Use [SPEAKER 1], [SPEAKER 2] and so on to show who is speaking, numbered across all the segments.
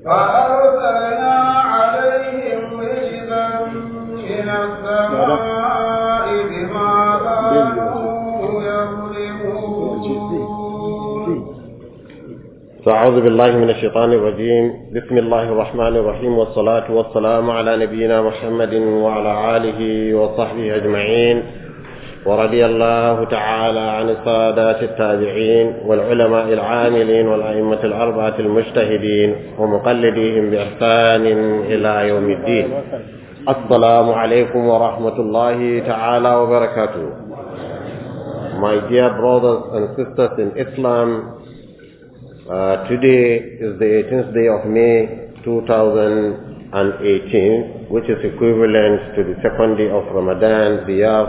[SPEAKER 1] فأرسلنا عليهم رجزا من السماء بما كانوا يظلمون
[SPEAKER 2] فأعوذ بالله من الشيطان الرجيم بسم الله الرحمن الرحيم والصلاة والسلام على نبينا محمد وعلى آله وصحبه أجمعين ورضي الله تعالى عن السادات التابعين والعلماء العاملين والأئمة الأربعة المجتهدين ومقلديهم بإحسان إلى يوم الدين السلام عليكم ورحمة الله تعالى وبركاته My dear brothers and sisters in Islam, uh, today is the 18th day of May 2018, which is equivalent to the second day of Ramadan, the year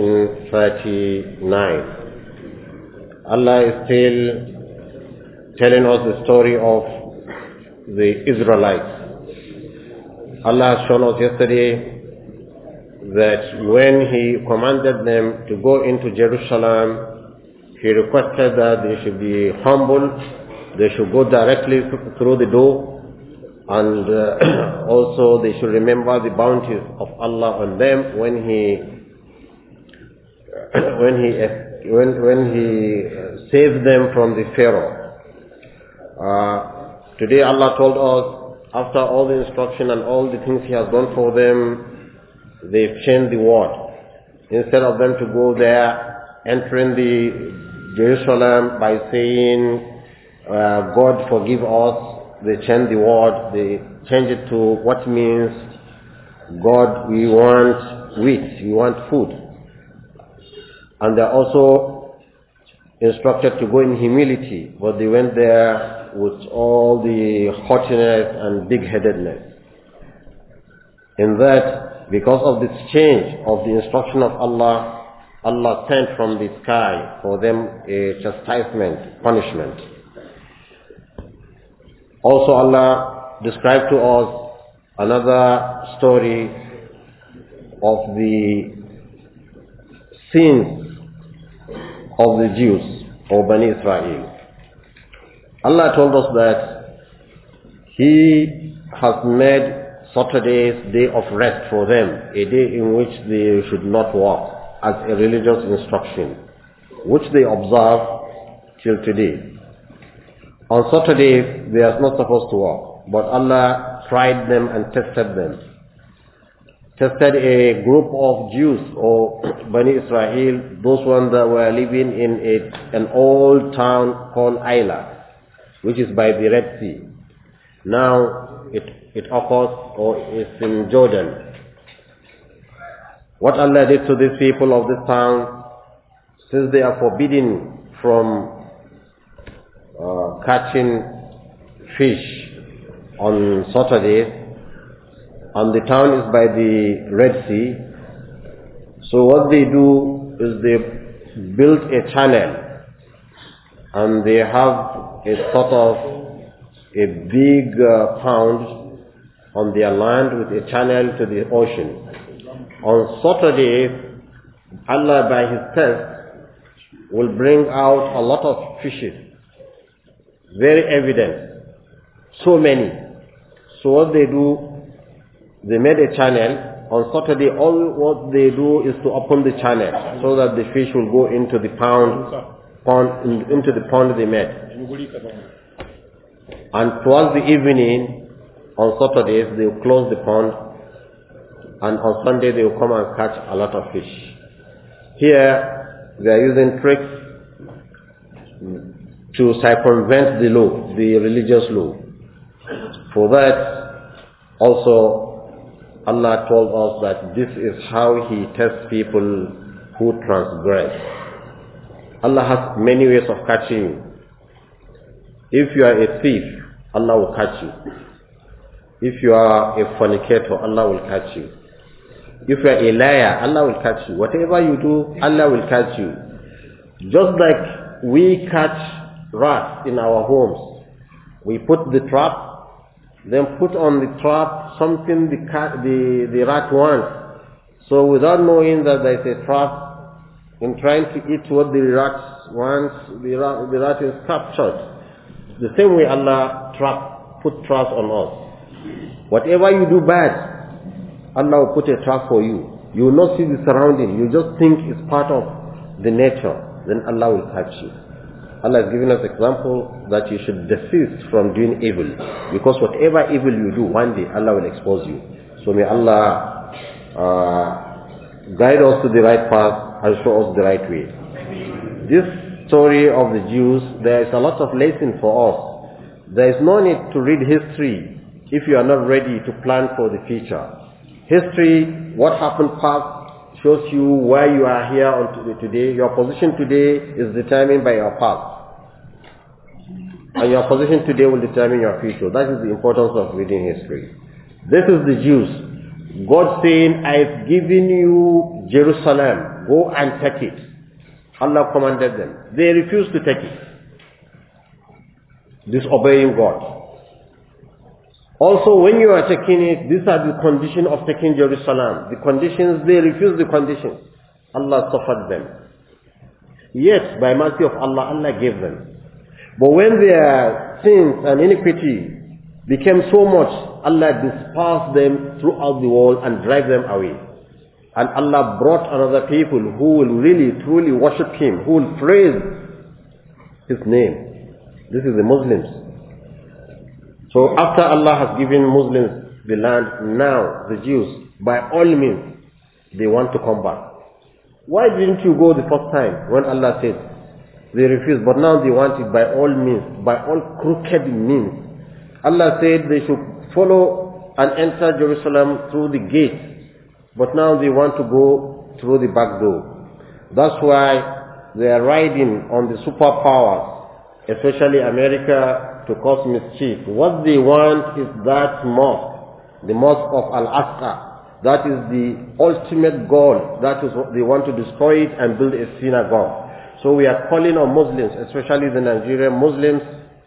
[SPEAKER 2] 1439. Allah is still telling us the story of the Israelites. Allah has shown us yesterday that when He commanded them to go into Jerusalem, He requested that they should be humble, they should go directly through the door, and uh, also they should remember the bounties of Allah on them when He when He when when He saved them from the Pharaoh. Uh, today Allah told us after all the instruction and all the things He has done for them, they've changed the word. Instead of them to go there, entering the Jerusalem by saying, uh, God forgive us, they change the word, they change it to what means, God, we want wheat, we want food. And they're also instructed to go in humility, but they went there with all the haughtiness and big-headedness. In that, because of this change of the instruction of Allah, Allah sent from the sky for them a chastisement, punishment. Also Allah described to us another story of the sins of the Jews or Bani Israel. Allah told us that He has made Saturday's day of rest for them, a day in which they should not work as a religious instruction, which they observe till today. On Saturday, they are not supposed to work, but Allah tried them and tested them. Tested a group of Jews or Bani Israel, those ones that were living in a, an old town called Ayla, which is by the Red Sea. Now it, it occurs or is in Jordan. What Allah did to these people of this town, since they are forbidden from uh, catching fish on Saturdays, and the town is by the Red Sea. So what they do is they build a channel and they have a sort of a big uh, pound on their land with a channel to the ocean. On Saturday, Allah by His test will bring out a lot of fishes. Very evident. So many. So what they do, they made a channel. On Saturday, all what they do is to open the channel so that the fish will go into the pound, pond, in- into the pond they made. And towards the evening, on Saturdays, they will close the pond, and on Sunday they will come and catch a lot of fish. Here, they are using tricks to circumvent the law, the religious law. For that, also, Allah told us that this is how He tests people who transgress. Allah has many ways of catching you. If you are a thief, Allah will catch you. If you are a fornicator, Allah will catch you. If you are a liar, Allah will catch you. Whatever you do, Allah will catch you. Just like we catch rats in our homes, we put the trap, then put on the trap something the cat, the, the rat wants. So without knowing that there is a trap, in trying to eat what the rat wants, the rat, the rat is captured. The same way Allah trap put trust on us. Whatever you do bad, Allah will put a trap for you. You will not see the surrounding. You just think it's part of the nature. Then Allah will catch you. Allah has given us example that you should desist from doing evil. Because whatever evil you do, one day Allah will expose you. So may Allah uh, guide us to the right path and show us the right way. This story of the Jews, there is a lot of lesson for us. There is no need to read history if you are not ready to plan for the future. History, what happened past, shows you why you are here on today. Your position today is determined by your past. And your position today will determine your future. That is the importance of reading history. This is the Jews. God saying, I've given you Jerusalem. Go and take it. Allah commanded them. They refused to take it. Disobeying God. Also, when you are taking it, these are the conditions of taking Jerusalem. The conditions, they refuse the conditions. Allah suffered them. Yet, by mercy of Allah, Allah gave them. But when their sins and iniquity became so much, Allah dispersed them throughout the world and drive them away. And Allah brought another people who will really, truly worship Him, who will praise His name. This is the Muslims. So after Allah has given Muslims the land, now the Jews, by all means, they want to come back. Why didn't you go the first time when Allah said, they refused, but now they want it by all means, by all crooked means. Allah said they should follow and enter Jerusalem through the gate, but now they want to go through the back door. That's why they are riding on the superpowers, especially America, to cause mischief. What they want is that mosque, the mosque of Al-Aqsa. That is the ultimate goal. That is what they want to destroy it and build a synagogue. So we are calling on Muslims, especially the Nigerian Muslims,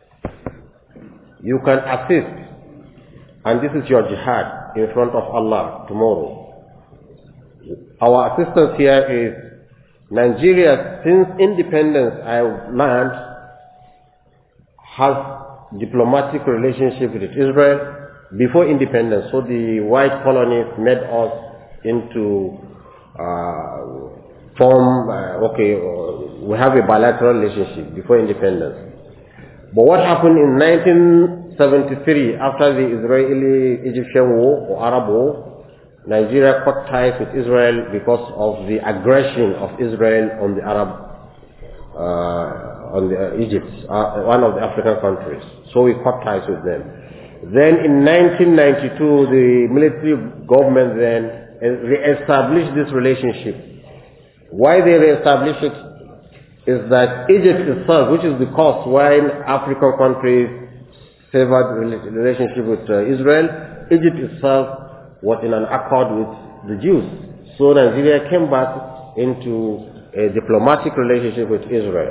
[SPEAKER 2] you can assist. And this is your jihad in front of Allah tomorrow. Our assistance here is Nigeria, since independence, I learned, has diplomatic relationship with Israel before independence. So the white colonies made us into uh, form, uh, okay, uh, we have a bilateral relationship before independence. But what happened in 1973 after the Israeli-Egyptian war or Arab war, Nigeria cut ties with Israel because of the aggression of Israel on the Arab, uh, on the, Egypt, one of the African countries. So we cut ties with them. Then in 1992, the military government then re-established this relationship why they reestablish it is that Egypt itself, which is the cause why African countries favored relationship with uh, Israel, Egypt itself was in an accord with the Jews. So Nigeria came back into a diplomatic relationship with Israel.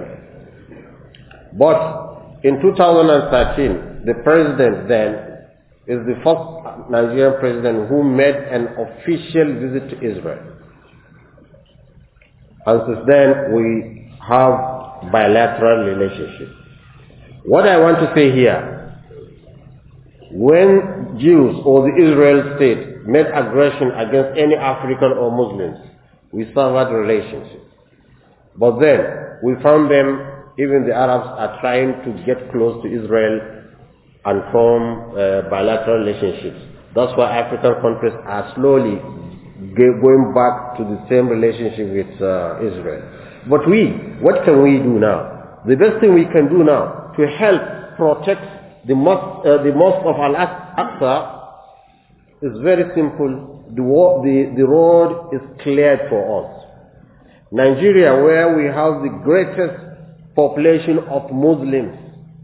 [SPEAKER 2] But in 2013, the president then is the first Nigerian president who made an official visit to Israel. And since then, we have bilateral relationship. What I want to say here, when Jews or the Israel state made aggression against any African or Muslims, we severed relationship. But then, we found them, even the Arabs are trying to get close to Israel and form uh, bilateral relationships. That's why African countries are slowly going back to the same relationship with uh, Israel. But we, what can we do now? The best thing we can do now to help protect the mosque, uh, the mosque of Al-Aqsa is very simple. The, the, the road is cleared for us. Nigeria, where we have the greatest population of Muslims,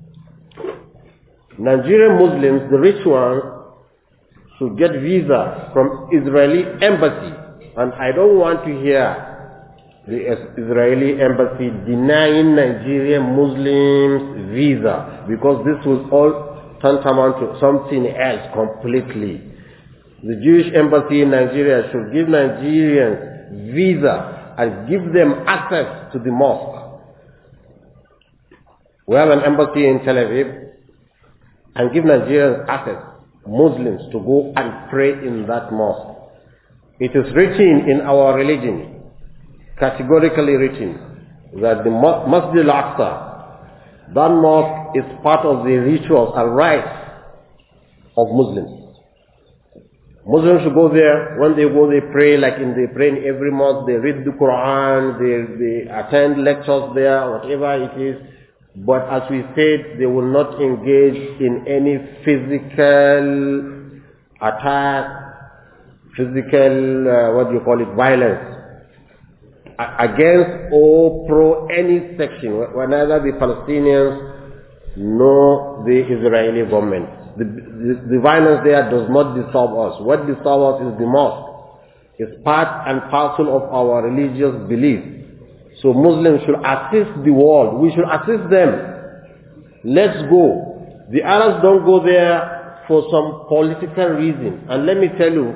[SPEAKER 2] Nigerian Muslims, the rich ones, should get visa from Israeli embassy. And I don't want to hear the Israeli embassy denying Nigerian Muslims visa because this will all tantamount to something else completely. The Jewish embassy in Nigeria should give Nigerians visa and give them access to the mosque. We have an embassy in Tel Aviv. and give Nigerians access, Muslims, to go and pray in that mosque. It is written in our religion, categorically written, that the Mo- Masjid al-Aqsa, that mosque is part of the rituals and rites of Muslims. Muslims should go there. When they go, they pray like in they pray in every mosque. They read the Quran. They they attend lectures there, whatever it is. But as we said, they will not engage in any physical attack, physical uh, what do you call it, violence a- against or pro any section, wh- neither the Palestinians nor the Israeli government. The, the, the violence there does not disturb us. What disturbs us is the mosque. It's part and parcel of our religious belief. So Muslims should assist the world. We should assist them. Let's go. The Arabs don't go there for some political reason. And let me tell you,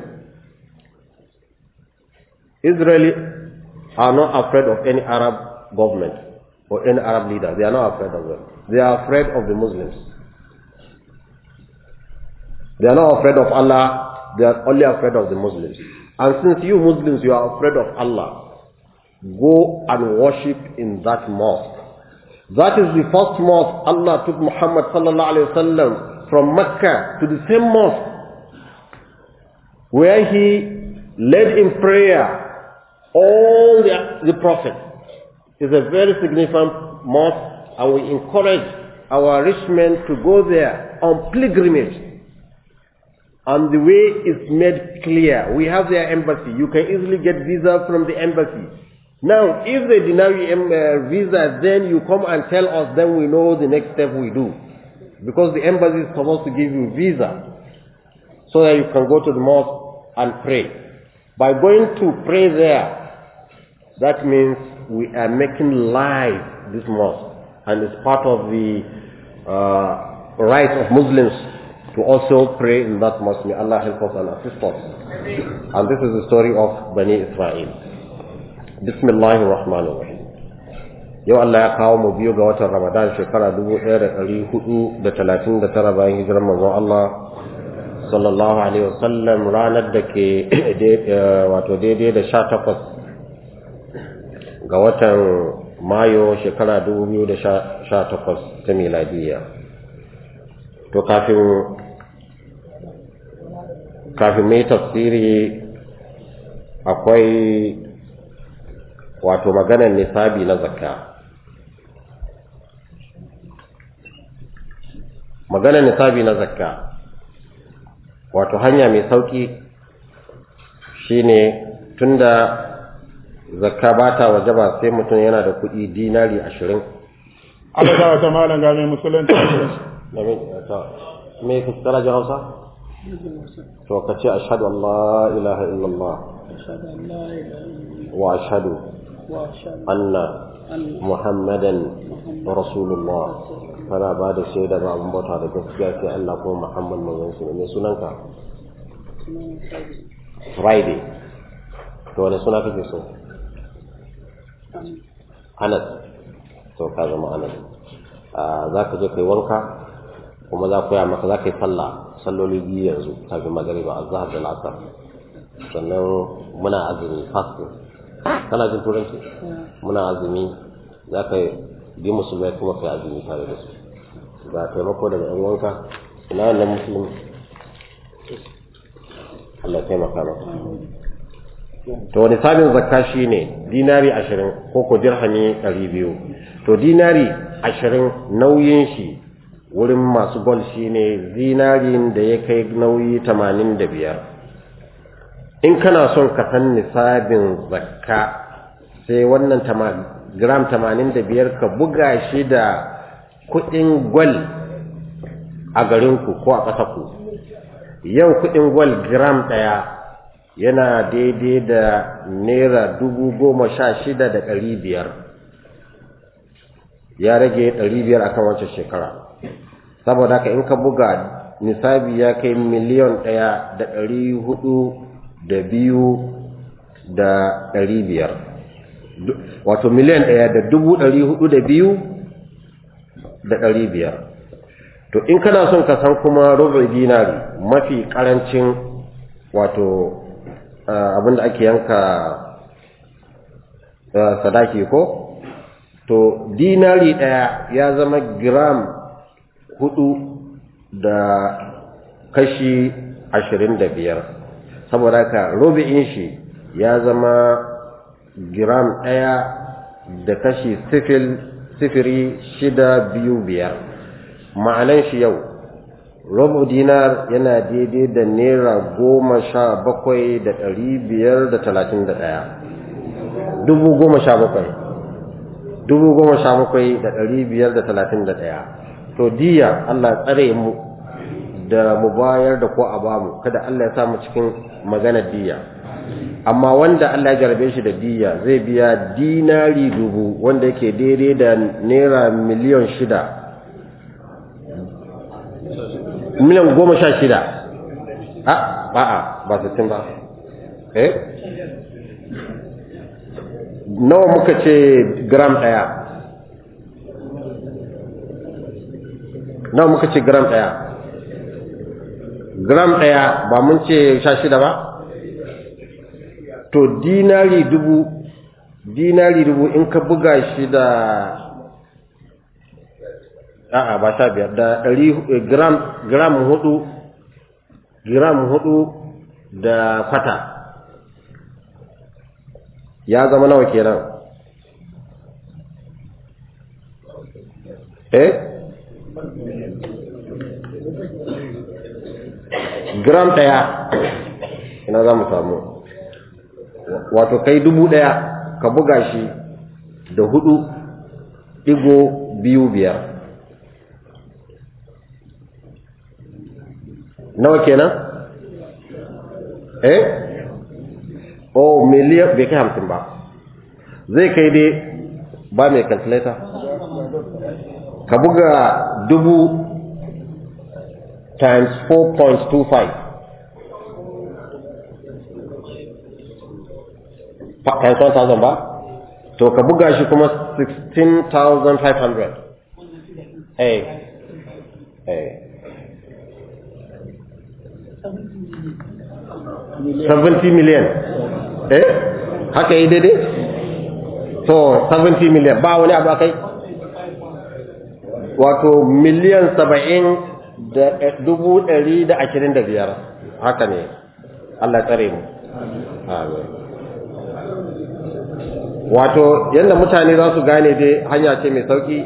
[SPEAKER 2] Israeli are not afraid of any Arab government or any Arab leader. They are not afraid of them. They are afraid of the Muslims. They are not afraid of Allah. They are only afraid of the Muslims. And since you Muslims, you are afraid of Allah, go and worship in that mosque. That is the first mosque Allah took Muhammad sallallahu alaihi wasallam from Mecca to the same mosque where he led in prayer all the, the prophets. It's a very significant mosque and we encourage our rich men to go there on pilgrimage. And the way is made clear. We have their embassy. You can easily get visa from the embassy. Now, if they deny you em- uh, visa, then you come and tell us, then we know the next step we do. Because the embassy is supposed to give you visa so that you can go to the mosque and pray. By going to pray there, that means we are making live this mosque and it's part of the uh, right of Muslims to also pray in that mosque. May Allah help us and assist us. And this is the story of Bani Israel. Bismillahir Rahmanir Rahim. Yau Allah ya kawo mu biyu ga watan Ramadan shekara 1439 bayan hijirar manzon Allah sallallahu alaihi wasallam ranar da ke wato daidai da 18 ga watan Mayo shekara 2018 ta miladiyya. To kafin kafin mai tafsiri akwai wato maganar nisabi na zakka maganar nisabi na zakka wato hanya mai sauki shine tunda zakka ba ta wajaba sai mutum yana da kuɗi dinari ashirin
[SPEAKER 3] Allah ta wata malam ga mai musulunci
[SPEAKER 2] me fuskara ji hausa to ka ce ashhadu an la ilaha illallah wa ashhadu anna muhammadan rasulullah kana ba da shaida ba abin bauta da gaskiya sai Allah kuma Muhammad manzon su ne sunanka Friday to wani suna kake so Anas to ka zama Anas za ka je kai wanka kuma za ku ya maka za ka yi sallah salloli biyu yanzu kafin magariba azhar da lasar sannan muna azumi fasting kana jin turanci muna azumi za ka bi musulmai kuma kai azumi tare da su ga taimako daga yan wanka ina wannan musulmi Allah taimaka maka to wani sabin zakka shine dinari ashirin ko ko dirhami ɗari biyu to dinari ashirin nauyin shi wurin masu gol shine zinarin da ya kai nauyi tamanin da biyar in kana son ka san nisabin zakka sai wannan gram tamanin da biyar ka buga shi da kuɗin gwal a garinku ko a ƙasarku yau kuɗin gwal gram ɗaya yana daidai da naira dubu goma sha shida da ɗari biyar ya rage ɗari biyar akan wancan shekara saboda haka in ka buga nisabi ya kai miliyon ɗaya da ɗari hudu da biyu da ɗari biyar wato miliyan ɗaya da dubu ɗari hudu da biyu da ɗari biyar to to in kana son ka san kuma rubu dinari mafi karancin wato abinda ake yanka sadaki ko to dinari ɗaya ya zama gram hudu da kashi ashirin da biyar saboda haka rubu'in shi ya zama gram ɗaya da kashi sifil sifiri shida biyu biyar ma'anan shi yau rubu dinar yana daidai da naira goma sha bakwai da ɗari biyar da talatin da ɗaya dubu goma sha bakwai dubu goma sha bakwai da ɗari biyar da talatin da ɗaya to diya Allah tsare mu da mu bayar da ko a bamu kada Allah ya sa mu cikin maganar diya amma wanda Allah ya jarabe shi da diya zai biya dinari dubu wanda yake daidai da naira miliyan shida miliyan goma sha shida a ba'a ba sittin ba eh nawa muka ce gram ɗaya nawa muka ce gram ɗaya gram ɗaya ba mun ce sha shida ba to dinari dubu dinari dubu in ka buga shi da a'a ba sha biyar da ɗari gram gram hudu gram hudu da kwata ya zama nawa kenan eh gram ɗaya ina za mu samu wato kai dubu ɗaya ka buga shi da hudu ɗigo biyu biyar nawa kenan eh oh miliyan bai kai hamsin ba zai kai dai ba mai calculator ka buga dubu times 4.25 times 1000 ba to ka buga shi kuma 16,500 eh eh 70 million eh haka yi daidai to 70 million ba wani abu akai wato miliyan saba'in da dubu ɗari da ashirin da biyar haka ne Allah tsare mu amin wato yadda mutane za su gane dai hanya ce mai sauki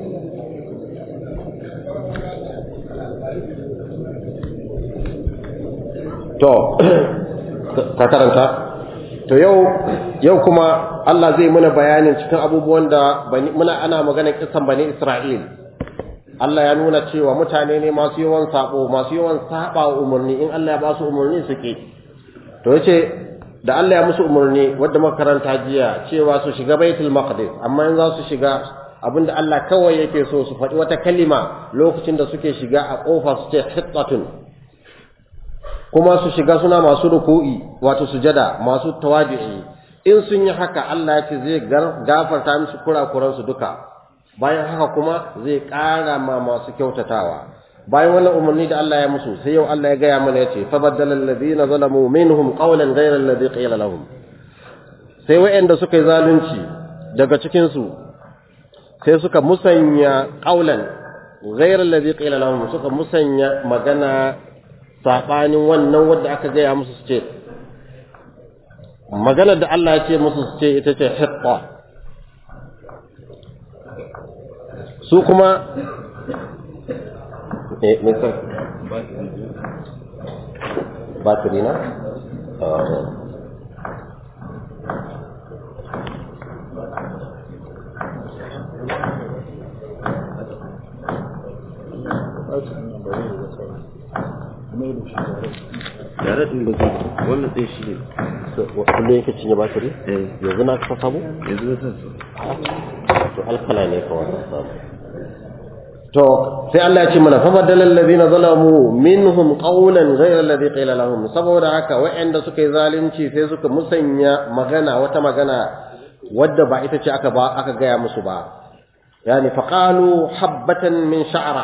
[SPEAKER 2] to ka karanta to yau yau kuma Allah zai muna bayanin cikin abubuwan da muna ana magana kisan bani Isra'il Allah ya nuna cewa mutane ne masu yawan sabo masu yawan saba umarni in Allah ya ba su umarni suke to yace da Allah ya musu umarni wadda makaranta jiya cewa su shiga Baitul Maqdis amma in za su shiga abinda Allah kawai yake so su faɗi wata kalima lokacin da suke shiga a ƙofa su ce hittatun kuma su shiga suna masu ruku'i wato sujada masu tawadu'i in sun yi haka Allah ya ce zai gafarta musu kurakuransu duka bayan haka kuma zai ƙara ma masu kyautatawa bayan wannan umarni da Allah ya musu sai yau Allah ya gaya mana ya ce fa baddala alladhina zalamu minhum qawlan ghayra alladhi qila lahum sai wayanda suka yi zalunci daga cikin su sai suka musanya qawlan ghayra alladhi qila lahum suka musanya magana sabanin wannan wanda aka gaya musu su ce magana da Allah ya ce musu su ce ita ce hitta su kuma eh me sai batiri na yare din da ke wannan ɗaya shi ne kullum yake cinye batiri yanzu na ka samu
[SPEAKER 4] yanzu na san
[SPEAKER 2] to alkala ne ka wannan samu to sai Allah ya ce mana fa badala alladhina zalamu minhum qawlan ghayra alladhi qila lahum saboda haka wa'anda suka yi zalunci sai suka musanya magana wata magana wadda ba ita ce aka ba aka gaya musu ba yani faqalu habatan min sha'ra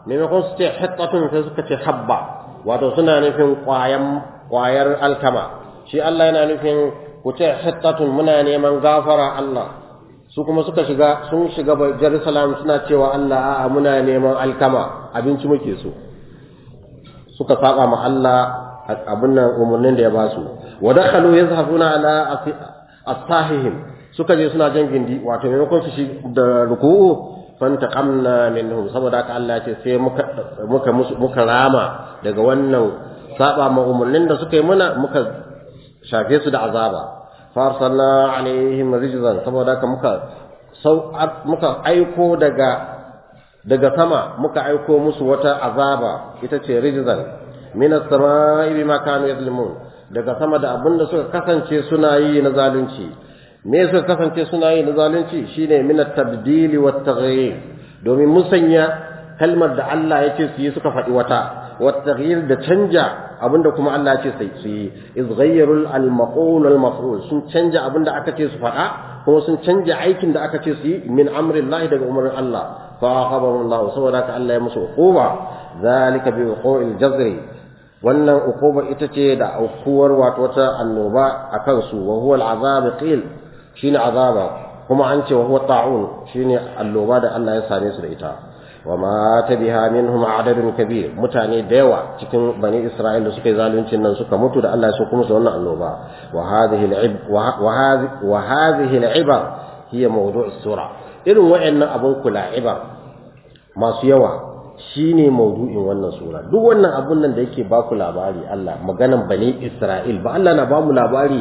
[SPEAKER 2] maimakon su ce hittatun sai suka ce habba wato suna nufin ƙwayan ƙwayar alkama shi Allah yana nufin ku ce hittatun muna neman gafara Allah su kuma suka shiga sun shiga Jerusalem suna cewa Allah a'a muna neman alkama abinci muke so suka saba ma Allah abin nan umarnin da ya ba su wa dakhalu yazhafuna ala asahihim suka je suna jan gindi wato maimakon su shi da ruku'u fantaqamna minhum saboda haka Allah ce sai muka muka muka rama daga wannan saba ma umarnin da suka yi muna muka shafe su da azaba farsalna alaihim rijzan saboda haka muka sau muka aiko daga daga sama muka aiko musu wata azaba ita ce rijzan min as-sama'i bima kanu yadlimun daga sama da abinda suka kasance suna yi na zalunci me suka kasance suna yi na zalunci shine min at-tabdili wat taghyir domin musanya kalmar da Allah yake su yi suka faɗi wata wat taghyir da canja abinda kuma Allah yake sai su yi iz ghayyarul al-maqul al-maf'ul sun canja abinda aka ce su faɗa kuma sun canja aikin da aka ce su yi min amrillahi daga umarnin Allah fa aqabahu Allah saboda haka Allah ya musu uquba zalika bi uqul jazri wannan uquba ita ce da aukuwar wato wata annoba akan su wa huwa al-azab qil shine azaba kuma an ce wa huwa ta'un shine alloba da Allah ya same su da ita wa ma tabiha minhum adadun kabir mutane da yawa cikin bani Isra'ila suka yi zaluncin nan suka mutu da Allah ya so kuma su wannan alloba wa hadhihi al-ib wa hadhihi al-ibar hiya mawdu' as-sura irin wayannan abun kula ibar masu yawa shine maudu'in wannan sura duk wannan abun nan da yake baku labari Allah maganan bani Isra'il ba Allah na ba mu labari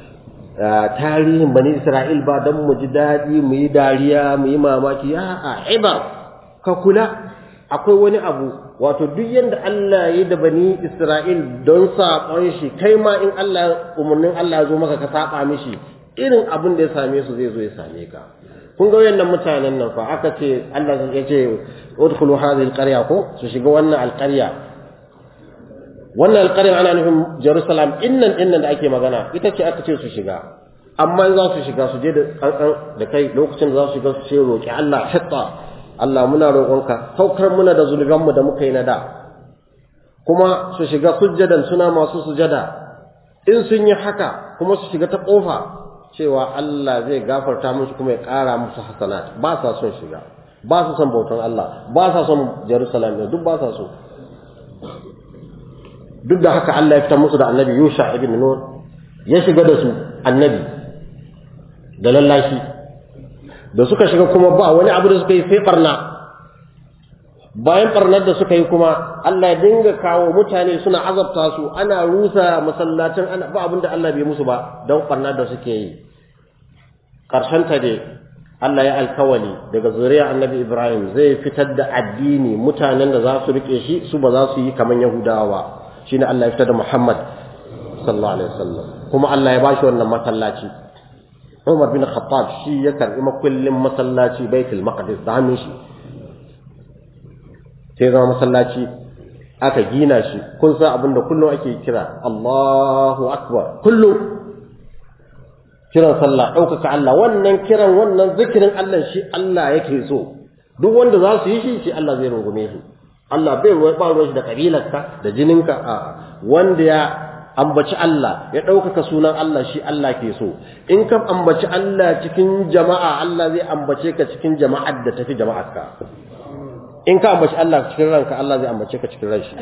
[SPEAKER 2] tarihin bani Isra'il ba don mu ji daɗi mu yi dariya mu yi mamaki a'a ibar ka kula akwai wani abu wato duk yadda Allah ya da bani Isra'il don saƙon shi kai ma in Allah umarnin Allah ya zo maka ka saba mishi irin abin da ya same su zai zo ya same ka kun ga wayannan mutanen nan fa aka ce Allah ya ce udkhulu hadhihi alqarya ko su shiga wannan alqarya wannan alƙarin ana nufin Jerusalem innan innan da ake magana ita ce aka ce su shiga amma za su shiga su je da kankan da kai lokacin da za su shiga su ce roƙi Allah hatta Allah muna roƙonka saukar muna da zunubanmu da muka yi na da kuma su shiga sujjadan suna masu sujada in sun yi haka kuma su shiga ta ƙofa cewa Allah zai gafarta musu kuma ya ƙara musu hasanat ba sa son shiga ba su son bautan Allah ba sa son Jerusalem duk ba sa so duk da haka Allah ya fitar musu da annabi Yusha ibn Nun ya shiga da su annabi da lallashi da suka shiga kuma ba wani abu da suka yi sai barna bayan barnar da suka yi kuma Allah ya dinga kawo mutane suna azabta su ana rusa masallacin ana ba abin da Allah bai musu ba don barnar da suke yi ƙarshen ta dai Allah ya alkawali daga zuriya annabi Ibrahim zai fitar da addini mutanen da za su rike shi su ba za su yi kamar Yahudawa ba shine Allah ya fitar da Muhammad sallallahu alaihi wasallam kuma Allah ya bashi wannan masallaci Umar bin Khattab shi ya karbi makullin masallaci Baitul Maqdis da hannun shi sai zama masallaci aka gina shi kun san abinda kullum ake kira Allahu Akbar kullum kiran sallah ɗaukaka Allah wannan kiran wannan zikirin Allah shi Allah yake so duk wanda za su yi shi shi Allah zai rungume su Allah bai ruwa ba ruwa shi da kabilarka da jininka a wanda ya ambaci Allah ya ɗaukaka sunan Allah shi Allah ke so in ka ambaci Allah cikin jama'a Allah zai ambace ka cikin jama'ar da tafi jama'arka in ka ambaci Allah cikin ranka Allah zai ambace ka cikin ranshi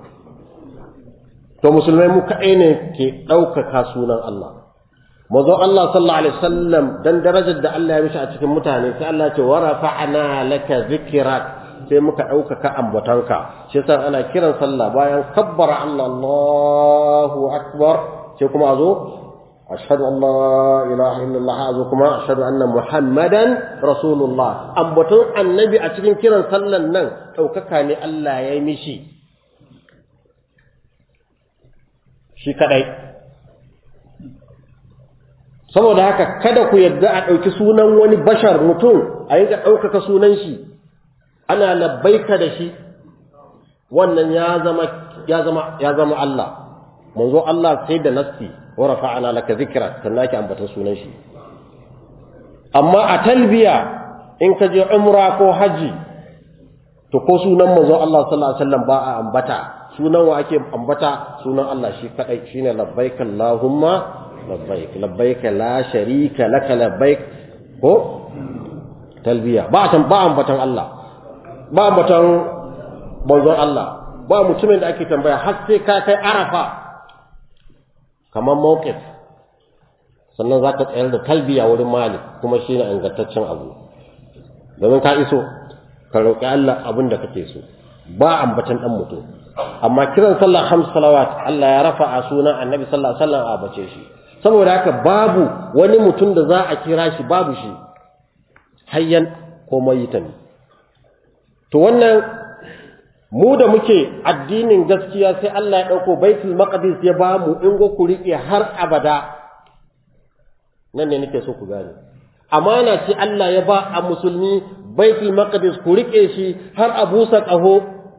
[SPEAKER 2] to musulmai mu kaɗai ne ke ɗaukaka sunan Allah mazo Allah sallallahu alaihi wasallam dan darajar da Allah ya mishi a cikin mutane sai Allah ya ce wa rafa'na laka zikrak sai muka ɗaukaka ambatanka shi yasa ana kiran sallah bayan kabbara Allah Allahu akbar sai kuma azo ashhadu an la ilaha illallah azo kuma ashhadu anna muhammadan rasulullah ambaton annabi a cikin kiran sallan nan ɗaukaka ne Allah ya yi mishi shi kadai saboda haka kada ku yadda a ɗauki sunan wani bashar mutum a yi ga ɗaukaka sunan shi ana labbaika da shi wannan ya zama ya zama ya zama Allah manzo Allah sai da nassi wa rafa'ana laka zikra sannan ake ambata sunan shi amma a talbiya in ka je umra ko haji to ko sunan manzo Allah sallallahu alaihi wasallam ba a ambata sunan wa ake ambata sunan Allah shi kadai shine labbaik allahumma labbaik labbaik la sharika laka labbaik ko talbiya ba tan ba ambatan Allah ba ambatan manzon Allah ba mutumin da ake tambaya har sai ka kai arafa kamar mawqif sannan zaka tsayar da talbiya wurin malik kuma shine ingantaccen abu domin ka iso ka roƙi Allah abin da kake so ba ambatan dan mutum amma kiran sallah khams salawat Allah ya rafa a sunan annabi sallallahu alaihi wasallam a bace shi saboda haka babu wani mutum da za a kira shi babu shi hayyan ko mayitan to wannan mu da muke addinin gaskiya sai Allah ya dauko baitul maqdis ya ba mu in go ku rike har abada nan ne nake so ku gane amana ce Allah ya ba a musulmi baitul maqdis ku rike shi har a busa ƙaho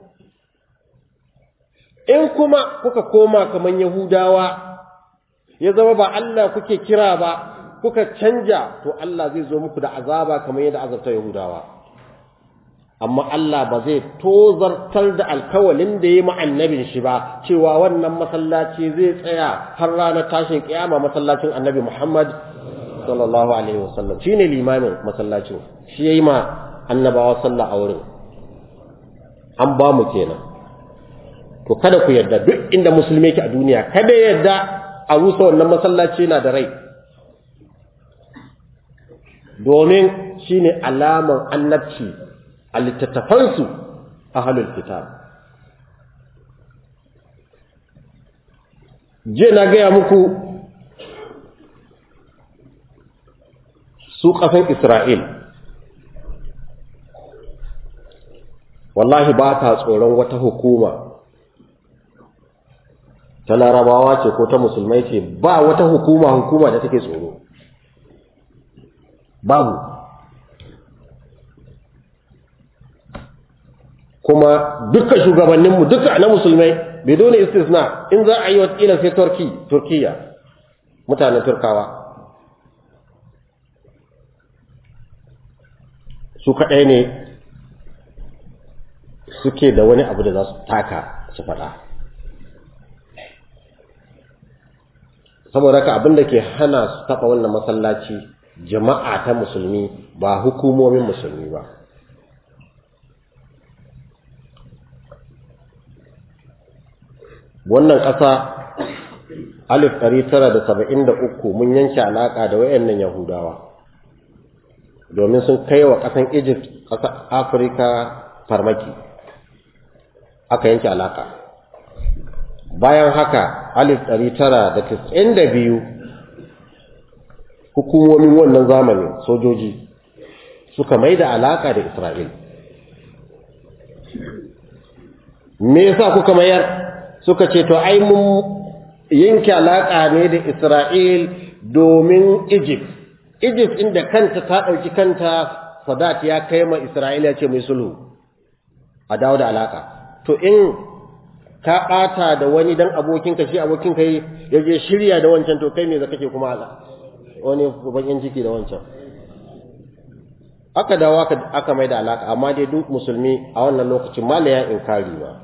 [SPEAKER 2] in kuma kuka koma kaman yahudawa ya zama ba Allah kuke kira ba kuka canja to Allah zai zo muku da azaba kamar yadda azabta yahudawa amma Allah ba zai tozartar da alkawalin da ya annabin shi ba cewa wannan masallaci zai tsaya har ranar tashin kiyama masallacin annabi Muhammad sallallahu alaihi wasallam shine limamin masallacin shi yayi ma annabawa sallah a wurin an ba mu kenan to kada ku yarda duk inda musulmi yake a duniya kada yarda a rusa wannan masallaci na da rai domin shine alaman annabci a littattafansu ahlul kitab je na gaya muku su ƙasan Isra'il, wallahi ba ta tsoron wata hukuma, ta larabawa ce ko ta musulmai ce ba wata hukuma hukuma da take tsoro. Babu. Kuma duka shugabanninmu duka na musulmai, bidoni istisna in za a yi wata sai Turki, Turkiya, mutanen Turkawa. su kaɗai ne suke da wani abu da za su taka su faɗa saboda ka abin da ke hana su taɓa wannan masallaci jama'a ta musulmi ba hukumomin musulmi ba wannan ƙasa alif ɗari tara da saba'in da uku mun yanke alaƙa da wayannan yahudawa domin sun kai wa ƙasan Egypt ƙasar Afirka farmaki aka yanke alaka bayan haka alif ɗari tara da tis'in da biyu hukumomin wannan zamanin sojoji suka mai da alaka da Isra'il me yasa kuka mayar suka ce to ai mun yanke alaka ne da Isra'il domin Egypt Egypt inda kanta ta ɗauki kanta Sadat ya kai ma Isra'ila ce mai sulhu a dawo da alaka. To in ka ɓata da wani dan abokinka shi abokinka yi ya je shirya da wancan to kai me za kake kuma ala wani bakin ciki da wancan. Aka dawo aka mai da alaka amma dai duk musulmi a wannan lokacin mala ya inkari ba.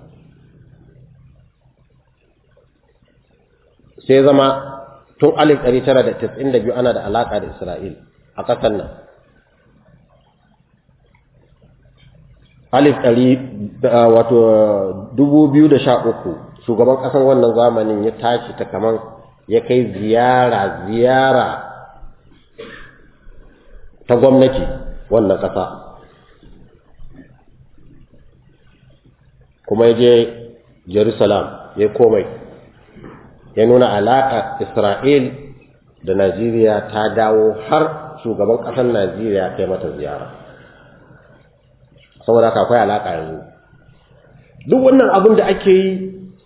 [SPEAKER 2] Sai zama tun alif ɗari tara da tis'in da biyu ana da alaƙa da Isra'il a ƙasar nan. Alif ɗari wato dubu biyu da sha uku shugaban ƙasar wannan zamanin ya tashi ta kaman ya kai ziyara ziyara ta gwamnati wannan ƙasa. Kuma ya je Jerusalem ya komai. ya nuna alaƙa Isra'il da Najeriya ta dawo har shugaban ƙasar Najeriya kai mata ziyara. Saboda haka akwai alaƙa yanzu. Duk wannan abin da ake yi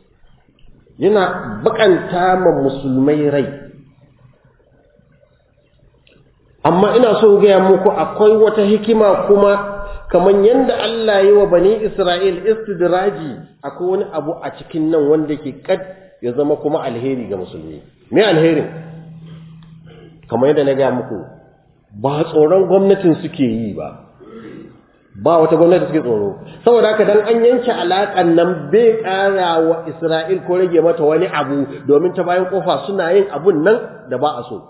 [SPEAKER 2] yana bakanta ma musulmai rai. Amma ina so gaya muku akwai wata hikima kuma kamar yadda Allah yi wa bani Isra'il istidraji akwai wani abu a cikin nan wanda ke kad ya zama kuma alheri ga musulmi me alherin kamar yadda na gaya muku ba tsoron gwamnatin suke yi ba ba wata gwamnati suke tsoro saboda haka dan an yanke alaƙan nan bai ƙara wa Isra'il ko rage mata wani abu domin ta bayan kofa suna yin abun nan da ba a so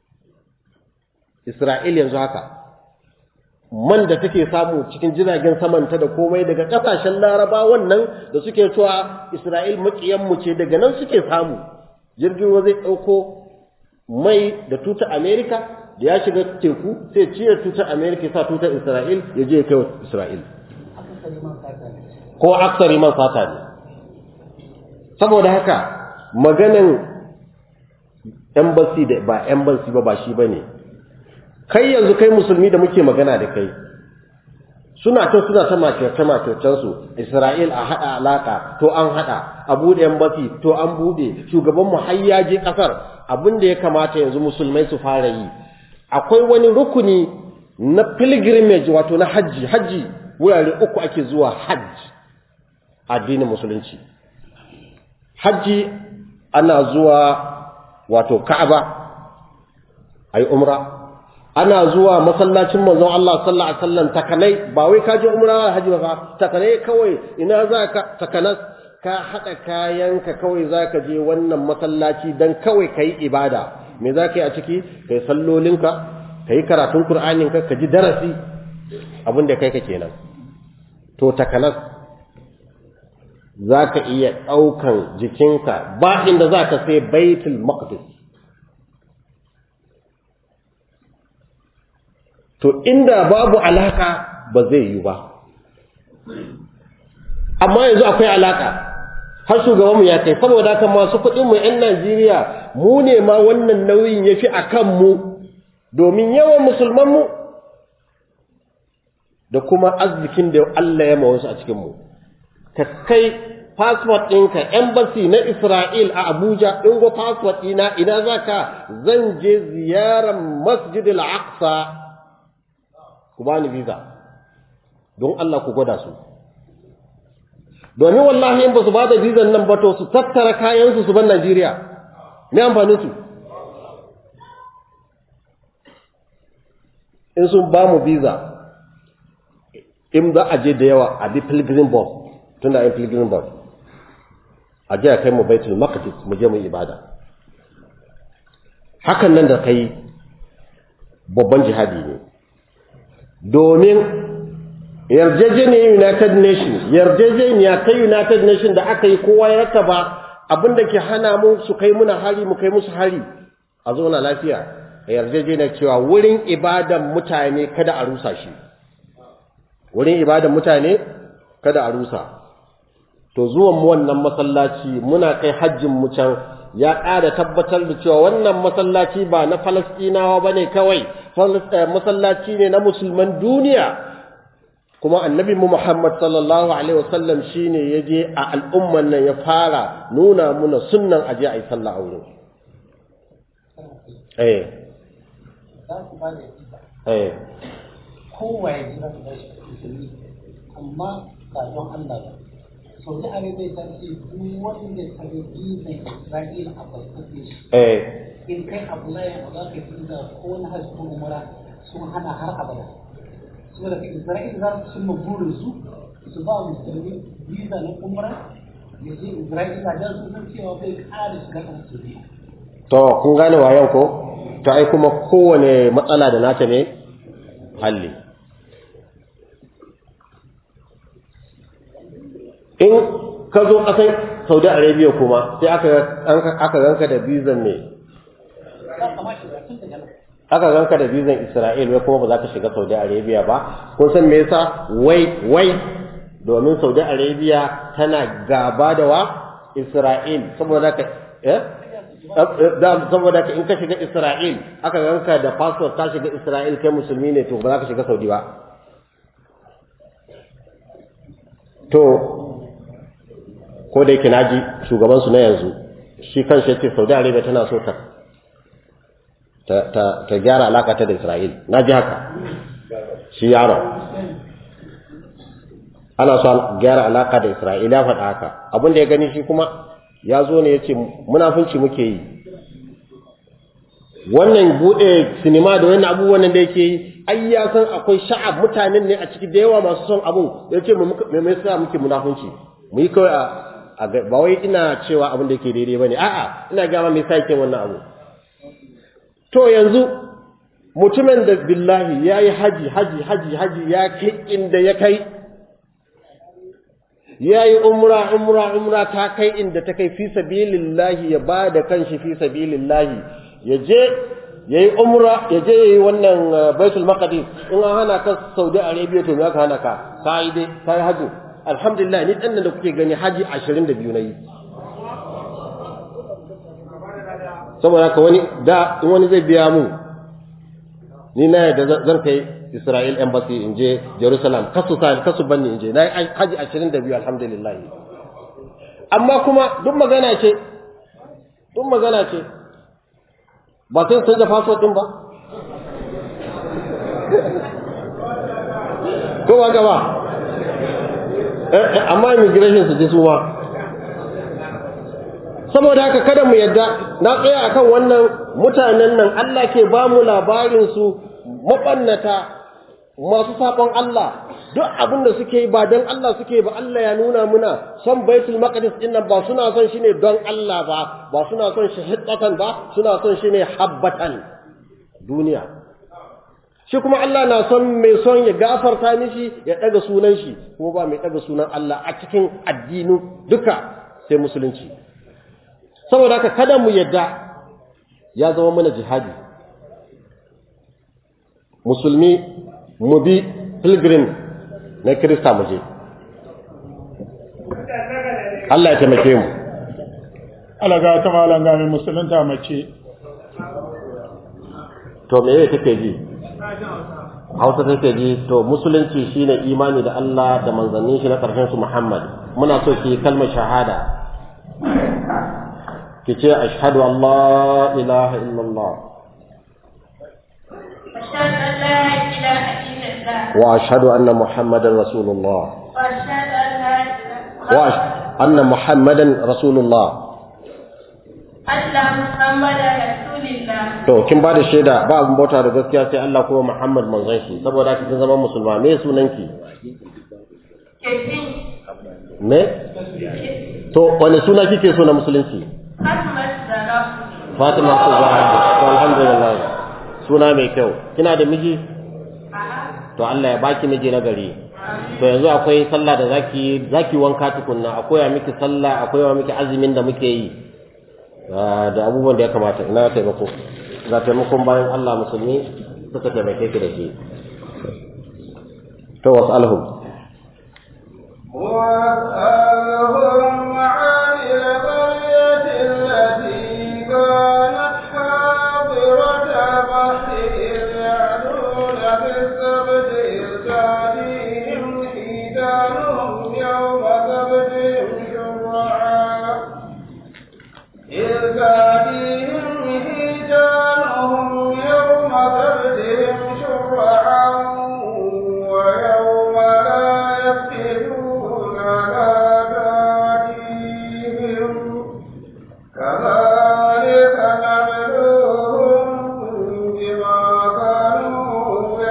[SPEAKER 2] Isra'il yanzu haka man da take samu cikin jiragen samanta da komai daga kasashen laraba wannan da suke cewa Isra'il makiyanmu ce daga nan suke samu jirgin ruwa zai ɗauko mai da tuta Amerika da ya shiga teku sai cire tutar Amerika sa tutar Isra'il ya je ya kai wa Isra'il ko aksari man sata ne saboda haka maganan embassy da ba embassy ba ba shi bane kai yanzu kai musulmi da muke magana da kai suna ta suna ta makirce makircen su Isra'il a hada alaka to an hada a bude embassy to an bude shugaban mu har ya je kasar abin da ya kamata yanzu musulmai su fara yi akwai wani rukuni na pilgrimage wato na haji haji wurare uku ake zuwa hajji addinin musulunci hajji ana zuwa wato ka'aba ayi umra ana zuwa masallacin manzon Allah sallallahu alaihi wasallam takanai ba wai ka je umra haji ba takanai kawai ina za ka takanas ka hada kayanka kawai za ka je wannan masallaci dan kawai kai ibada me za ka yi a ciki kai sallolinka kai karatun qur'aninka ka ji darasi abin da kai ka kenan to takanas za ka iya ɗaukan jikinka ba inda za ka sai baitul maqdis to inda babu alaka ba zai yi ba amma yanzu akwai alaka har shugabanmu ya kai saboda haka masu kuɗinmu 'yan najeriya mu ne ma wannan nauyin ya fi a kanmu domin yawan musulmanmu da kuma arzikin da Allah ya wasu a cikinmu ka kai passport ɗinka embassy na Isra'il a Abuja in go passport ɗina ina za ka zan je ziyarar masjid al-aqsa ku bani visa don Allah ku gwada su domin wallahi in ba su ba da visa nan ba to su tattara kayansu su ban Najeriya me amfanin su in sun ba mu visa in za a je da yawa a bi pilgrim bus tunda yin pilgrim bus a je a kai mu baitul maqdis mu je mu ibada hakan nan da kai babban jihadi ne domin yarjejeniyar united nations yarjejeniya ta united nations da aka yi kowa ya ba abinda ke hana mu su kai muna hari mu kai musu hari a zauna lafiya yarjejeniyar cewa wurin ibadan mutane kada a rusa shi wurin ibadan mutane kada a rusa to zuwan mu wannan masallaci muna kai hajjin mu can ya ƙara tabbatar da cewa wannan masallaci ba na Falastinawa bane kawai masallaci ne na musulman duniya kuma annabi mu Muhammad sallallahu alaihi wasallam shine yaje a al'umman nan ya fara nuna muna sunnan aje ayi sallah a wurin eh eh
[SPEAKER 4] kowa ya ji za su bashi musulmi amma ba don Allah ba saudi arabia ta ce duk wanda ta ga bizan isra'ila a barkace shi
[SPEAKER 2] eh
[SPEAKER 4] in kai abu layin ba za ka yi biza ko na hajji ko umara sun hana har abada saboda ka isra'ila za su cimma burin su su ba musulmi biza na umara ya je isra'ila don su san cewa bai ƙara shiga kan saudiya
[SPEAKER 2] to kun gane wayan ko to ai kuma kowane matsala da nata ne halli in ka zo ƙasar saudi arabia kuma sai aka aka ganka da bizan ne
[SPEAKER 4] za ka ma shiga tun daga nan
[SPEAKER 2] aka ganka da bizan isra'il wai kuma ba za ka shiga saudi arabia ba kun san me yasa wai wai domin saudi arabia tana gaba da wa isra'il saboda ka eh da saboda ka in ka shiga isra'il aka ganka da passport ka shiga isra'il kai musulmi ne to ba za ka shiga saudi ba to ko da yake naji shugaban su na yanzu shi kanshi yace Saudi Arabia tana so ta ta ta, ta gyara alaka ta da Isra'il naji haka shi yaro ana so a gyara alaka da Isra'il ya faɗa haka abin da ya gani shi kuma ya zo ne yace munafunci muke yi wannan bude sinima da wannan abubuwan da yake yi ai ya san akwai sha'ab mutanen ne a ciki da yawa masu son abun ya ce mu me me yasa muke munafunci mu yi kawai a a ga- ba wai ina cewa abin da yake daidai bane a'a ina ga ma me yasa yake wannan abu to yanzu mutumin da billahi yayi haji haji haji haji ya kai inda ya kai yayi umra umra umra ta kai inda ta kai fi sabilillahi ya bada kanshi fi sabilillahi ya je yayi umra ya je yayi wannan uh, baitul maqdis in an hana ka Saudi Arabia to me aka hana ka kai dai kai haji alhamdulillah ni dan da kuke gani haji 22 nayi saboda haka wani da in wani zai biya mu ni na yadda zan- zan kai Israel embassy in je Jerusalem kasu sa kasu banni in je na yi haji 22 alhamdulillah amma kuma duk magana ce duk magana ce ba sai sun da passport din ba ko ba gaba eh eh, amma immigration su je su ma saboda haka kada mu yadda na tsaya akan wannan mutanen nan Allah ke ba mu labarin su mabannata masu sakon Allah duk abin da suke yi ba don Allah suke ba Allah ya nuna muna son baitul maqdis din nan ba suna son shi ne don Allah ba ba suna son shi hiddatan ba suna son shi ne habbatan duniya shi kuma Allah na son mai son ya gafarta mishi ya daga sunan shi kuma ba mai daga sunan Allah a cikin addinu duka sai musulunci saboda haka kada mu yadda ya zama mana jihadi musulmi mu bi pilgrim na kirista mu je Allah ya taimake mu
[SPEAKER 3] alaga ta malam ga mai musulunta mace
[SPEAKER 2] to me yake take ji Hausa take ji to musulunci shine imani da Allah da manzannin shi na karshen su Muhammad muna so ki kalmar shahada ki ce ashhadu an la ilaha illallah
[SPEAKER 5] أشهد أن لا إله إلا الله
[SPEAKER 2] wa ashhadu anna muhammadan rasulullah
[SPEAKER 5] وأشهد أن لا إله
[SPEAKER 2] wa ash- anna muhammadan rasulullah
[SPEAKER 5] أن محمدا رسول الله
[SPEAKER 2] to kin ba da shaida ba abin bauta da gaskiya sai Allah kuma Muhammad manzon shi saboda haka kin zama musulma me sunanki
[SPEAKER 5] كثير
[SPEAKER 2] me to wani suna kike so na musulunci
[SPEAKER 5] ختم السلام
[SPEAKER 2] Fatima ko Zahra to alhamdulillah suna mai kyau kina da miji to Allah ya baki miji na gari to yanzu akwai sallah da zaki zaki wanka tukunna akwai ya miki sallah akwai ya miki azumin da muke yi Ah, da abubuwan da ya kamata ina taimako ga taimakon bayan Allah musulmi suka taimake ki da shi to wasalhum
[SPEAKER 1] واسألهم عن القرية التي كانت حاضرة البحر إذ يعدون في السبت إذ تأتيهم حيتانهم يوم سبتهم شرعا إذ تأتيهم حيتانهم يوم سبتهم شرعا ويوم لا يفقدون لا تأتيهم كذلك نبلوهم بما كانوا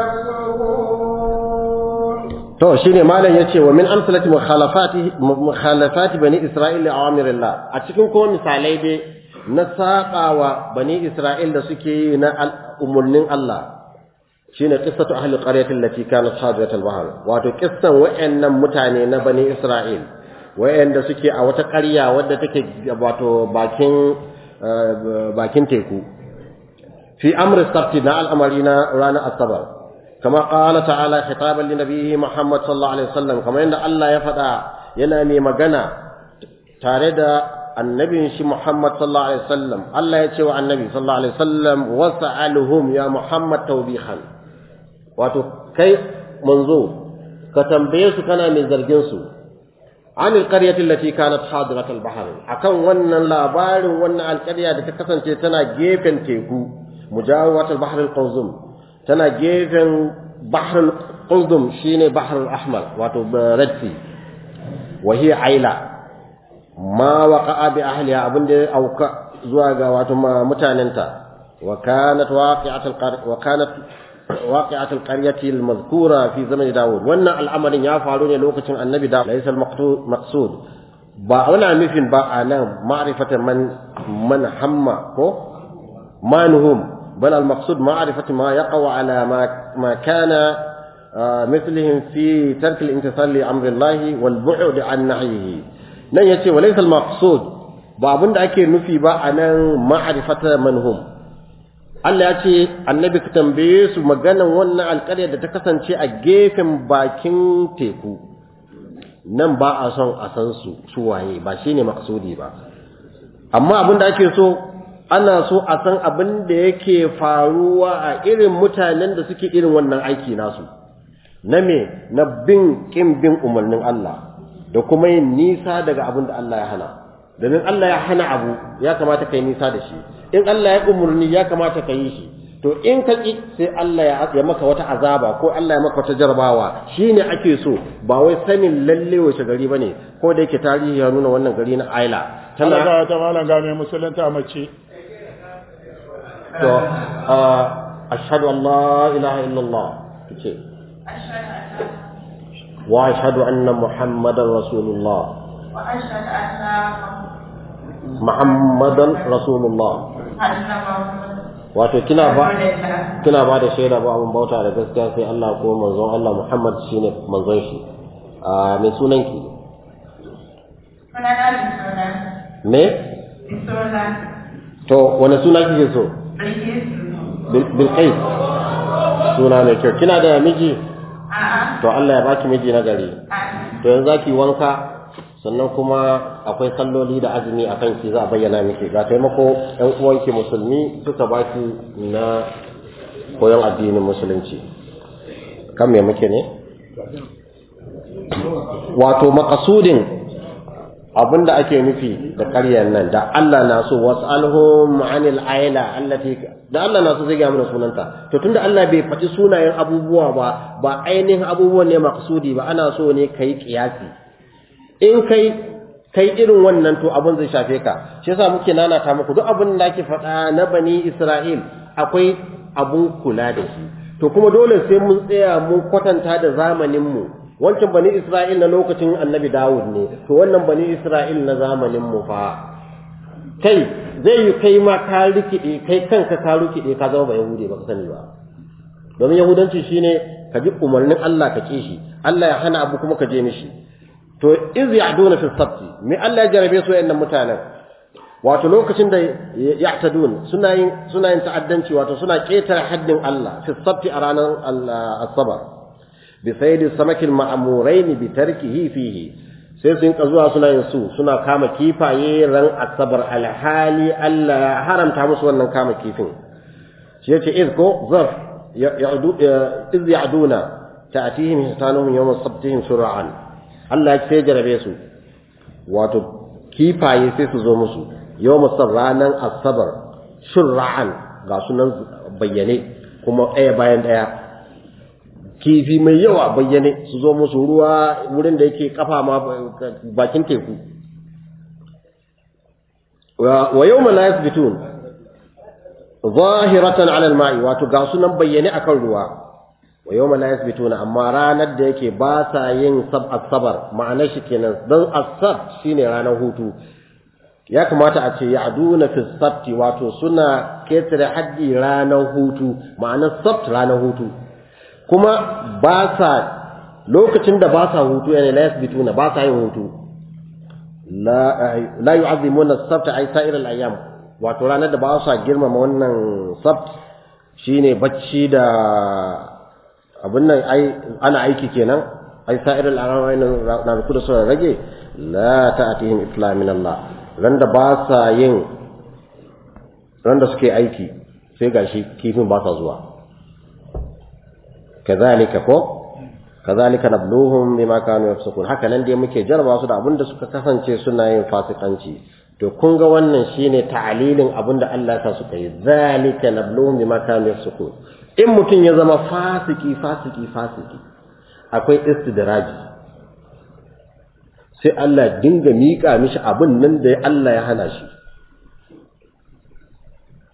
[SPEAKER 1] يفسقون
[SPEAKER 2] to shine malam yace wa min amsalati mukhalafati mukhalafati bani isra'ila awamirillah a cikin kuma misalai dai na saƙawa bani isra'il da suke yi na umurnin Allah shine qissatu ahli qaryatin lati kanat hadirat al-bahr wato kissan wayannan mutane na bani isra'il wayanda suke a wata ƙarya wadda take wato bakin bakin teku fi amri sabti na al'amari na ranar asabar كما قال تعالى خطابا لنبيه محمد صلى الله عليه وسلم كما ان الله يفدا yana mai magana tare da annabin shi Muhammad sallallahu alaihi wasallam Allah ya ce wa annabi sallallahu alaihi wasallam wasa'aluhum ya Muhammad tawbihan wato kai manzo ka tambaye su kana mai zargin su an alqaryati allati kanat hadirat albahr akan wannan labarin wannan alqarya da ta kasance tana gefen teku mujawat albahr alqawzum tana gefen bahr al-qudum shine bahr al-ahmar wato red sea wa hiya aila ma waqa'a bi ahliha abinda ya auka zuwa ga wato mutanenta وكانت واقعة القرية وكانت واقعة القرية المذكورة في زمن داود وأن الأمر يفعلون لوكة النبي داود ليس المقصود ba wani nufin ba a nan ma'rifatan man man hamma ko manhum bal al maqsud ma'rifatu ma yaqa ala ma ma kana mithlihim fi tark al imtithal li amri Allah wal bu'd an nahyihi nan yace walaysa al maqsud ba abinda ake nufi ba a nan ma'rifata manhum Allah ya ce annabi ka tambaye su maganan wannan alƙarya da ta kasance a gefen bakin teku nan ba a son a san su su waye ba shine maksudi ba amma abin da ake so ana so a san abin da yake faruwa a irin mutanen da suke irin wannan aiki nasu na me na bin kin bin umarnin Allah da kuma yin nisa daga abin da Allah ya hana domin Allah ya hana abu ya kamata kai nisa da shi in Allah ya umurni ya kamata ka yi shi to in ka ki sai Allah ya maka wata azaba ko Allah ya maka wata jarabawa shine ake so ba wai sanin lalle wace gari bane ko da yake tarihi ya nuna wannan gari na Aila
[SPEAKER 3] Allah ga ta malam ga mai musulunta mace
[SPEAKER 2] to ashhadu an la ilaha illallah kace wa ashhadu anna muhammadar rasulullah
[SPEAKER 5] wa ashhadu anna
[SPEAKER 2] muhammadan rasulullah
[SPEAKER 5] anna muhammadan
[SPEAKER 2] wato kina ba kina ba da shaida ba abun bauta da gaskiya sai Allah ko manzon Allah Muhammad shine manzon shi a me sunan ki
[SPEAKER 5] sunana Bisola
[SPEAKER 2] me
[SPEAKER 5] Bisola
[SPEAKER 2] to wani suna kike so
[SPEAKER 5] Bilkisu
[SPEAKER 2] bil qais suna mai kyau kina da miji
[SPEAKER 5] a'a
[SPEAKER 2] to Allah ya baki miji na gari
[SPEAKER 5] a'a
[SPEAKER 2] to yanzu zaki wanka sannan kuma akwai salloli da azumi a kanki za a bayyana miki ga taimako ɗan uwanki musulmi suka baki na koyon addinin musulunci kan me muke ne wato makasudin abinda ake nufi da ƙaryar nan da Allah na so was'alhum 'anil aila allati da Allah na so zai ga mana sunanta to tunda Allah bai faɗi sunayen abubuwa ba ba ainihin abubuwan ne makasudi ba ana so ne kai kiyasi in kai kai irin wannan to abin zai shafe ka shi yasa muke nanata muku duk abin da ake faɗa na bani Isra'il akwai abun kula da shi to kuma dole sai mun tsaya mun kwatanta da zamanin mu wancan bani Isra'il na lokacin Annabi Dawud ne to wannan bani Isra'il na zamanin mu fa kai zai yi kai ma ka rikide kai kanka ka rikide ka zama ba yahudi ba ka sani ba domin yahudanci shine ka bi umarnin Allah ka ki shi Allah ya hana abu kuma ka je mishi to iz ya'duna fi sabti me Allah ya jarabe su wayannan mutanen wato lokacin da ya'tadun suna yin suna yin ta'addanci wato suna ketare haddin Allah fi sabti a ranar asabar bi sayyidi samakil ma'murain bi tarkihi fihi sai sun ka zuwa suna yin su suna kama kifaye ran asabar alhali Allah ya haramta musu wannan kama kifin shi yace iz ko zarf ya'du iz ya'duna ta'tihim hitanuhum yawm sabtihim sur'an Allah ya sai jarabe su wato kifaye sai su zo musu yau musar ranar asabar shurra'an ga sunan bayyane kuma ɗaya bayan ɗaya kifi mai yawa bayyane su zo musu ruwa wurin da yake kafa ma bakin teku wa yau la yasbitun zahiratan ala al-ma'i wato ga sunan bayyane akan ruwa wa yawma la yasbituna amma ranar da yake ba sa yin sab asabar ma'anar shi kenan dan asab shine ranar hutu ya kamata a ce ya'duna fi sabti wato suna ketare haddi ranar hutu ma'anar sabt ranar hutu kuma ba sa lokacin da ba sa hutu yana la yasbituna ba sa yin hutu la la yu'azzimuna as-sabt ay sa'ir al-ayyam wato ranar da ba sa girmama wannan sabt shine bacci da abin nan ai ana aiki kenan ai sa'ir al-arawai na ruku da suna rage la ta'atihim islam min Allah ran da ba sa yin ran da suke aiki sai gashi kifin ba sa zuwa kazalika ko kazalika nabluhum bima kanu yafsukun haka nan dai muke jarba su da abin da suka kasance suna yin fasikanci to kun ga wannan shine ta'alilin abin da Allah ya sa suka yi zalika nabluhum bima kanu yafsukun in mutum ya zama fasiki fasiki fasiki akwai istidraji sai Allah dinga miƙa mishi abin nan da Allah ya hana shi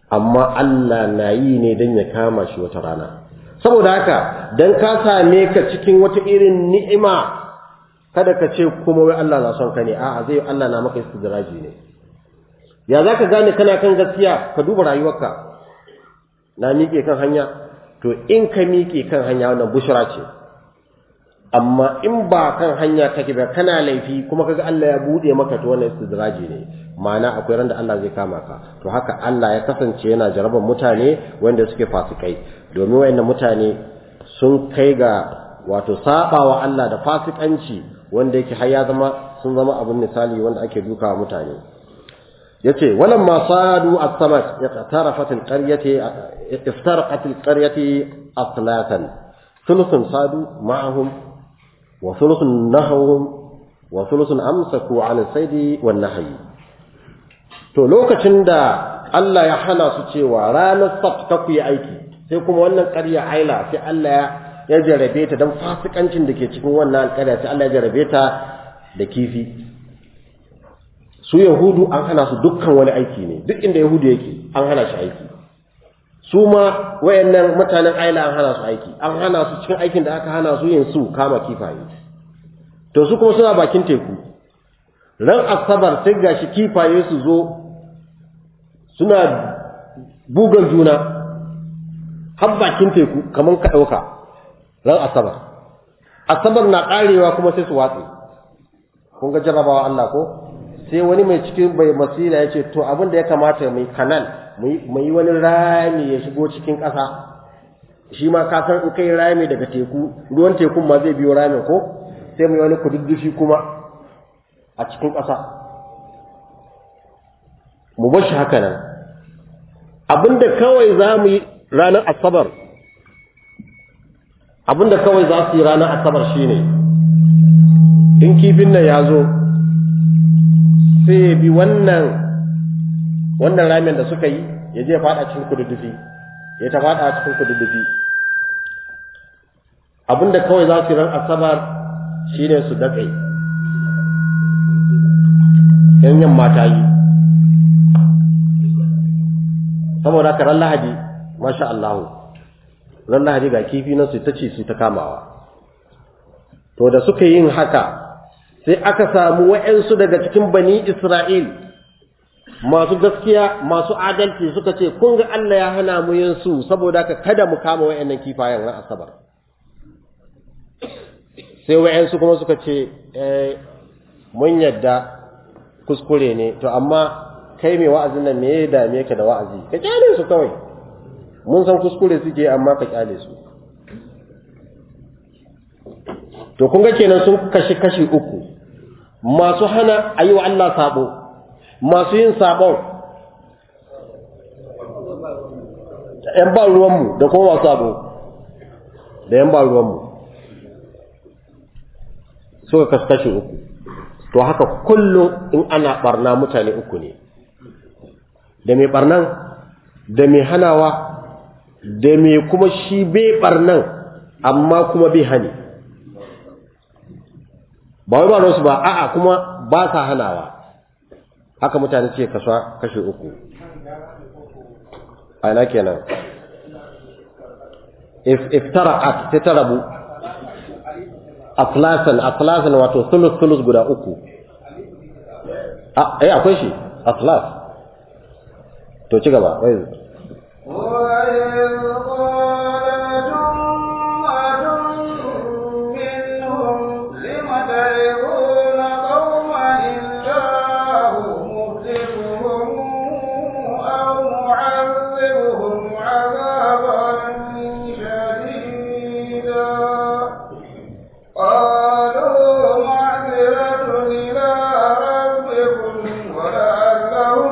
[SPEAKER 2] amma Allah na yi ne don ya kama shi wata rana saboda haka dan ka same ka cikin wata irin ni'ima kada ka ce kuma wai Allah na son ka ne a'a zai Allah na maka istidraji ne ya zaka gane kana kan gaskiya ka duba rayuwarka na miƙe kan hanya to in ka miƙe kan hanya wannan bushra ce amma in ba kan hanya take ba kana laifi kuma kaga Allah ya bude maka to wannan istidraji ne ma'ana akwai ran da Allah zai kama ka to haka Allah ya kasance yana jaraban mutane wanda suke fasikai domin wayannan mutane sun kai ga wato sabawa Allah da fasikanci wanda yake har ya zama sun zama abun misali wanda ake dukawa mutane yace walam ma sadu as-samat iqtarafat al-qaryati iftaraqat al-qaryati aslatan thuluthun sadu ma'ahum wa thuluthun nahawhum wa thuluthun amsaku 'an as-sayd wan nahyi to lokacin da Allah ya hana su cewa ranar sabt ta ku yi aiki sai kuma wannan ƙarya aila sai Allah ya jarabe ta dan fasikancin da ke cikin wannan alƙarya sai Allah ya jarabe ta da kifi su yahudu an hana su dukkan wani aiki ne duk inda yahudu yake an hana shi aiki su ma wayannan mutanen aila an hana su aiki an hana su cikin aikin da aka hana su yin su kama kifaye to su kuma suna bakin teku ran asabar sai gashi kifaye su zo suna bugan juna har bakin teku kamar ka ɗauka ran asabar asabar na ƙarewa kuma sai su watse kun ga jarabawa Allah ko sai wani mai cikin bai masila ya ce to abin da ya kamata mai kanal mai yi wani rami ya shigo cikin ƙasa shi ma ka san in kai rami daga teku ruwan tekun ma zai biyo ramin ko sai mai wani kududdufi kuma a cikin ƙasa mu bar shi haka nan abinda kawai za mu yi ranar asabar abinda kawai za su yi ranar asabar shine in kifin nan ya zo sai ya bi wannan wannan ramin da suka yi ya je fada cikin kududdufi ya ta fada cikin kududdufi abinda kawai za su yi ran asabar shine su datse yan yamma ta yi saboda haka ran lahadi masha Allah ran lahadi ga kifi nan su ta ce su ta kamawa to da suka yin haka sai aka samu wa'yansu daga cikin bani Isra'il masu gaskiya masu adalci suka ce kun ga Allah ya hana mu yin su saboda ka kada mu kama wa'yannan kifayen ran asabar sai wa'yansu kuma suka ce eh mun yadda kuskure ne to amma kai mai wa'azin nan me ya dame ka da wa'azi ka kyale su kawai mun san kuskure suke amma ka kyale su to kun ga kenan sun kashi kashi uku masu hana a yi wa Allah sabo masu yin sabon ‘yan ba ruwanmu da kuma masu sabo da ‘yan ba ruwanmu suka kasu kashi uku to haka kullum in ana barna mutane uku ne da mai barnan da mai hanawa da mai kuma shi bai barnan amma kuma bai hani ba wai ba su ba a'a kuma ba sa hanawa haka mutane ce kasuwa kashe uku a ina kenan iftara'at ta tarabu aflasan aflasan wato sulus sulus guda uku eh akwai shi aflas to ci gaba wai
[SPEAKER 1] وإذ قالت أمة منهم لم تعظون قوما الله مهلكهم أو معذبهم عذابا شديدا قالوا معذرة إلى ربكم ولعلهم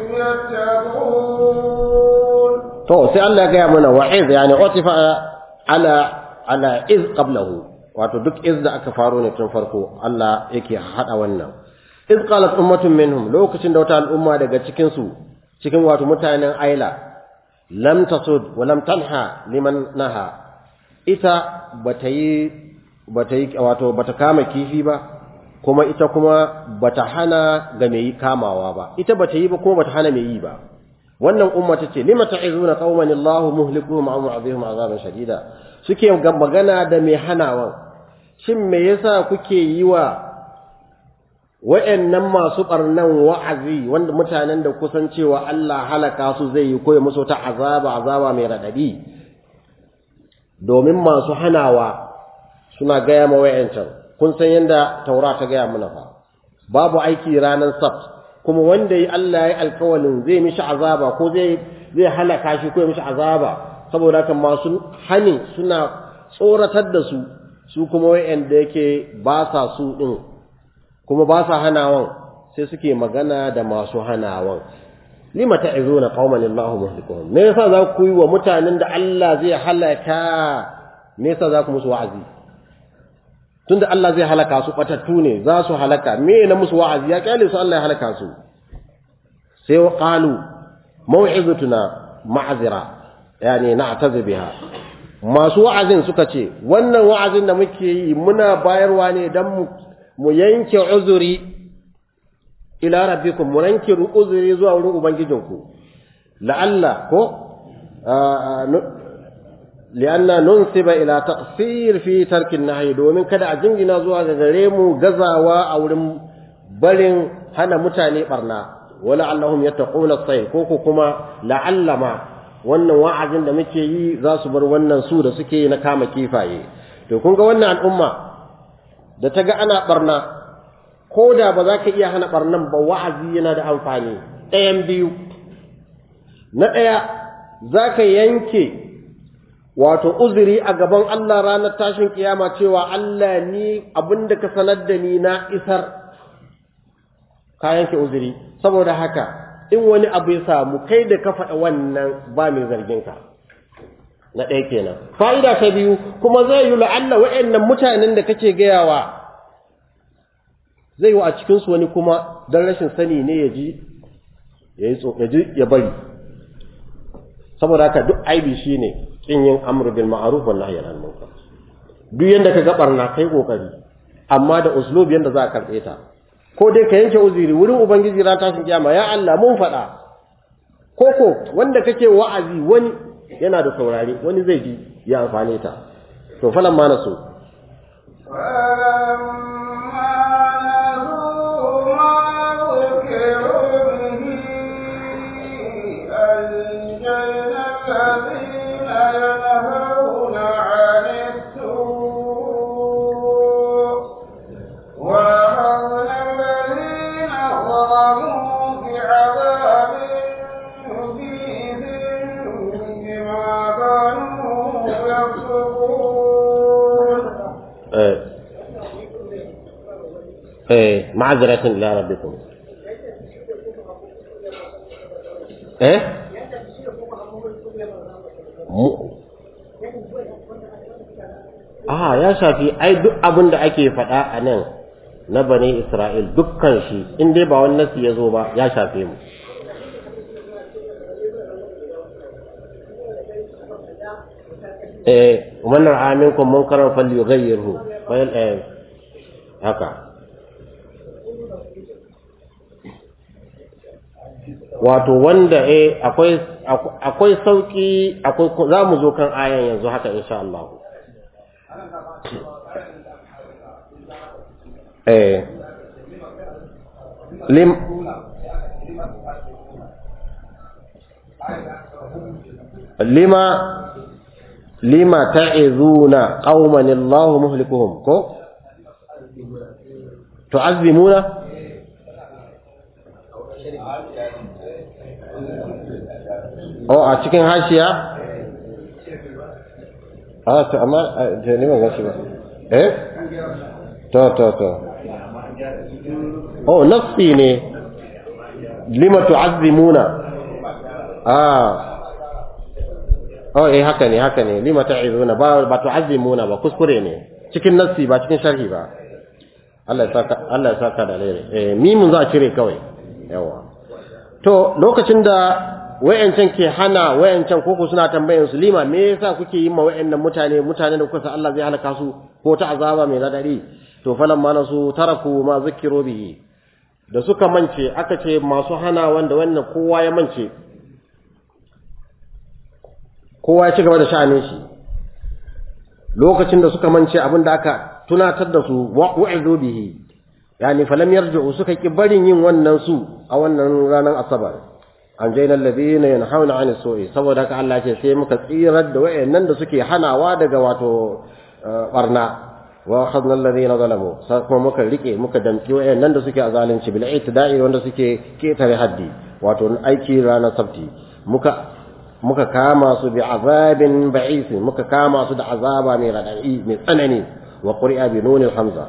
[SPEAKER 1] يتقون
[SPEAKER 2] to sai Allah ya gaya mana wa'iz yani utifa ala ala iz qablahu wato duk iz da aka faro ne tun farko Allah yake hada wannan iz qalat ummatun minhum lokacin da wata al'umma daga cikin su cikin wato mutanen aila lam tasud wa lam tanha liman naha ita bata yi bata yi wato bata kama kifi ba kuma ita kuma bata hana ga mai yi kamawa ba ita bata yi ba kuma bata hana mai yi ba wannan umma tace lima ta'izuna qauman Allahu muhlikuhum aw mu'adhibum azaban shadida suke magana da mai hanawan shin me yasa kuke yi wa wa'annan masu barnan wa'azi wanda mutanen da kusan cewa Allah halaka su zai yi koyi musu ta azaba azaba mai radadi domin masu hanawa suna gaya ma wa'ancan kun san yadda taura ta gaya mana fa babu aiki ranar sabt kuma wanda yi Allah ya alkawalin zai mishi azaba ko zai zai halaka shi ko ya mishi azaba saboda haka masu hani suna tsoratar da su su kuma wa'anda yake ba sa su din kuma ba sa hanawan sai suke magana da masu hanawan lima ta'izuna qauman Allahu muhlikuhum me yasa za ku yi wa mutanen da Allah zai halaka me yasa za ku musu wa'azi tunda Allah zai halaka su batattu ne za su halaka me na musu wa'azi ya kyale su Allah ya halaka su sai wa qalu maw'izatuna ma'zira yani na'tazi biha masu wa'azin suka ce wannan wa'azin da muke yi muna bayarwa ne dan mu mu yanke uzuri ila rabbikum mu yanke uzuri zuwa wurin ubangijinku la'alla ko li'anna nunsiba ila taqsir fi tarkin nahyi domin kada a jingina zuwa ga gare mu gazawa a wurin barin hana mutane barna wala allahum yattaquna as ko ko kuma la'allama wannan wa'azin da muke yi za su bar wannan su da suke na kama kifaye to kun ga wannan al'umma da ta ga ana barna ko da ba za ka iya hana barnan ba wa'azi yana da amfani ɗayan biyu na ɗaya za ka yanke wato uzuri a gaban Allah ranar tashin kiyama cewa Allah ni abinda ka sanar da ni na isar ka yanke uzuri saboda haka in wani abu ya samu kai da ka faɗa wannan ba mai zargin ka na ɗaya kenan fa'ida ta biyu kuma zai yi la'alla wa'annan mutanen da kake gayawa zai yi a cikinsu wani kuma don rashin sani ne ya ji ya ji ya bari saboda haka duk aibi shi ne ƙin yin amur bil ma'aruf wa nahyi anil munkar duk yanda ka ga barna kai kokari amma da uslub yanda za ka karɓe ta ko dai ka yanke uzuri wurin ubangiji ran tashin kiyama ya Allah mun faɗa koko wanda kake wa'azi wani yana da saurare wani zai ji ya amfane ta to falan ma nasu eh ma'azratan ila rabbikum eh Ah ya shafi ai duk abin da ake faɗa a nan na bani Isra'il dukkan shi in dai ba wani nasi ya zo ba ya shafe mu eh man ra'a minkum munkaran falyughayyirhu fayal eh haka wato wanda eh akwai akwai sauki akwai za mu zo kan ayan yanzu haka insha Allah eh lim lima lima ta'izuna qauman Allah muhlikuhum ko tu'azzimuna oh a cikin hashiya a to amma da ne ban gashi ba eh to to to oh nafsi ne lima tu'azzimuna ah oh eh haka ne haka ne lima ta'izuna ba ba tu'azzimuna ba kuskure ne cikin nafsi ba cikin sharhi ba Allah ya saka Allah ya saka da alheri eh mimun za a cire kawai yawa to lokacin da wayancan ke hana wayancan koko suna tambayan su lima me yasa kuke yi ma wayannan mutane mutane da kuka san Allah zai halaka su ko ta azaba mai radadi to falan ma nasu taraku ma zikiru bihi da suka mance aka ce masu hana wanda wannan kowa ya mance kowa ya ci gaba da sha'anin shi lokacin da suka mance abin da aka tunatar da su wa'idu bihi yani falam yarji'u suka ki barin yin wannan su a wannan ranar asabar an jaina alladhina yanhauna 'ani su'i saboda haka Allah ce sai muka tsirar da wayannan da suke hanawa daga wato barna wa akhadna alladhina zalamu sai kuma muka rike muka damki wayannan da suke azalunci bil i'tida'i wanda suke ketare haddi wato aiki ranar sabti muka muka kama su bi azabin ba'is muka kama su da azaba mai radadi mai tsanani wa qur'a bi nunil hamza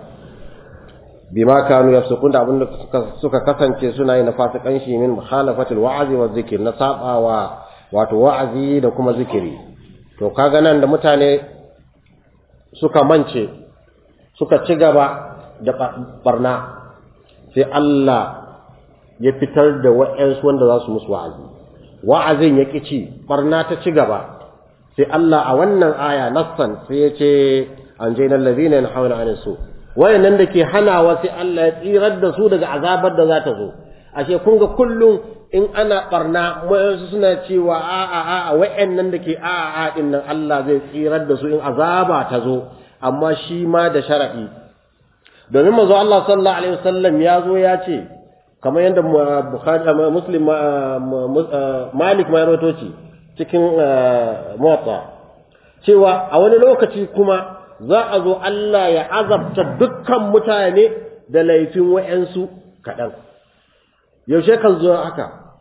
[SPEAKER 2] bima kanu yafsukun da abinda suka kasance suna yi na fasikan shi min mukhalafatil wa'azi wa zikir na sabawa wato wa'azi da kuma zikiri to kaga nan da mutane suka mance suka ci gaba da barna sai Allah ya fitar da wa'ansu wanda za su musu wa'azi wa'azin ya ci barna ta ci gaba sai Allah a wannan aya nassan sai ya ce an jaina allazina yanhauna 'anil su' wayannan da ke hanawa sai Allah ya tsirar da su daga azabar da za ta zo ashe kun ga kullum in ana barna wayansu suna cewa a a a a wayannan da ke a a din nan Allah zai tsirar da su in azaba ta zo amma shi ma da sharadi domin manzo Allah sallallahu alaihi wasallam ya zo ya ce kamar yadda Bukhari Muslim Malik ma ya rawaito cikin Muwatta cewa a wani lokaci kuma za a zo Allah ya azabta dukkan mutane da laifin wa'yansu kaɗan. Yaushe kan zo haka,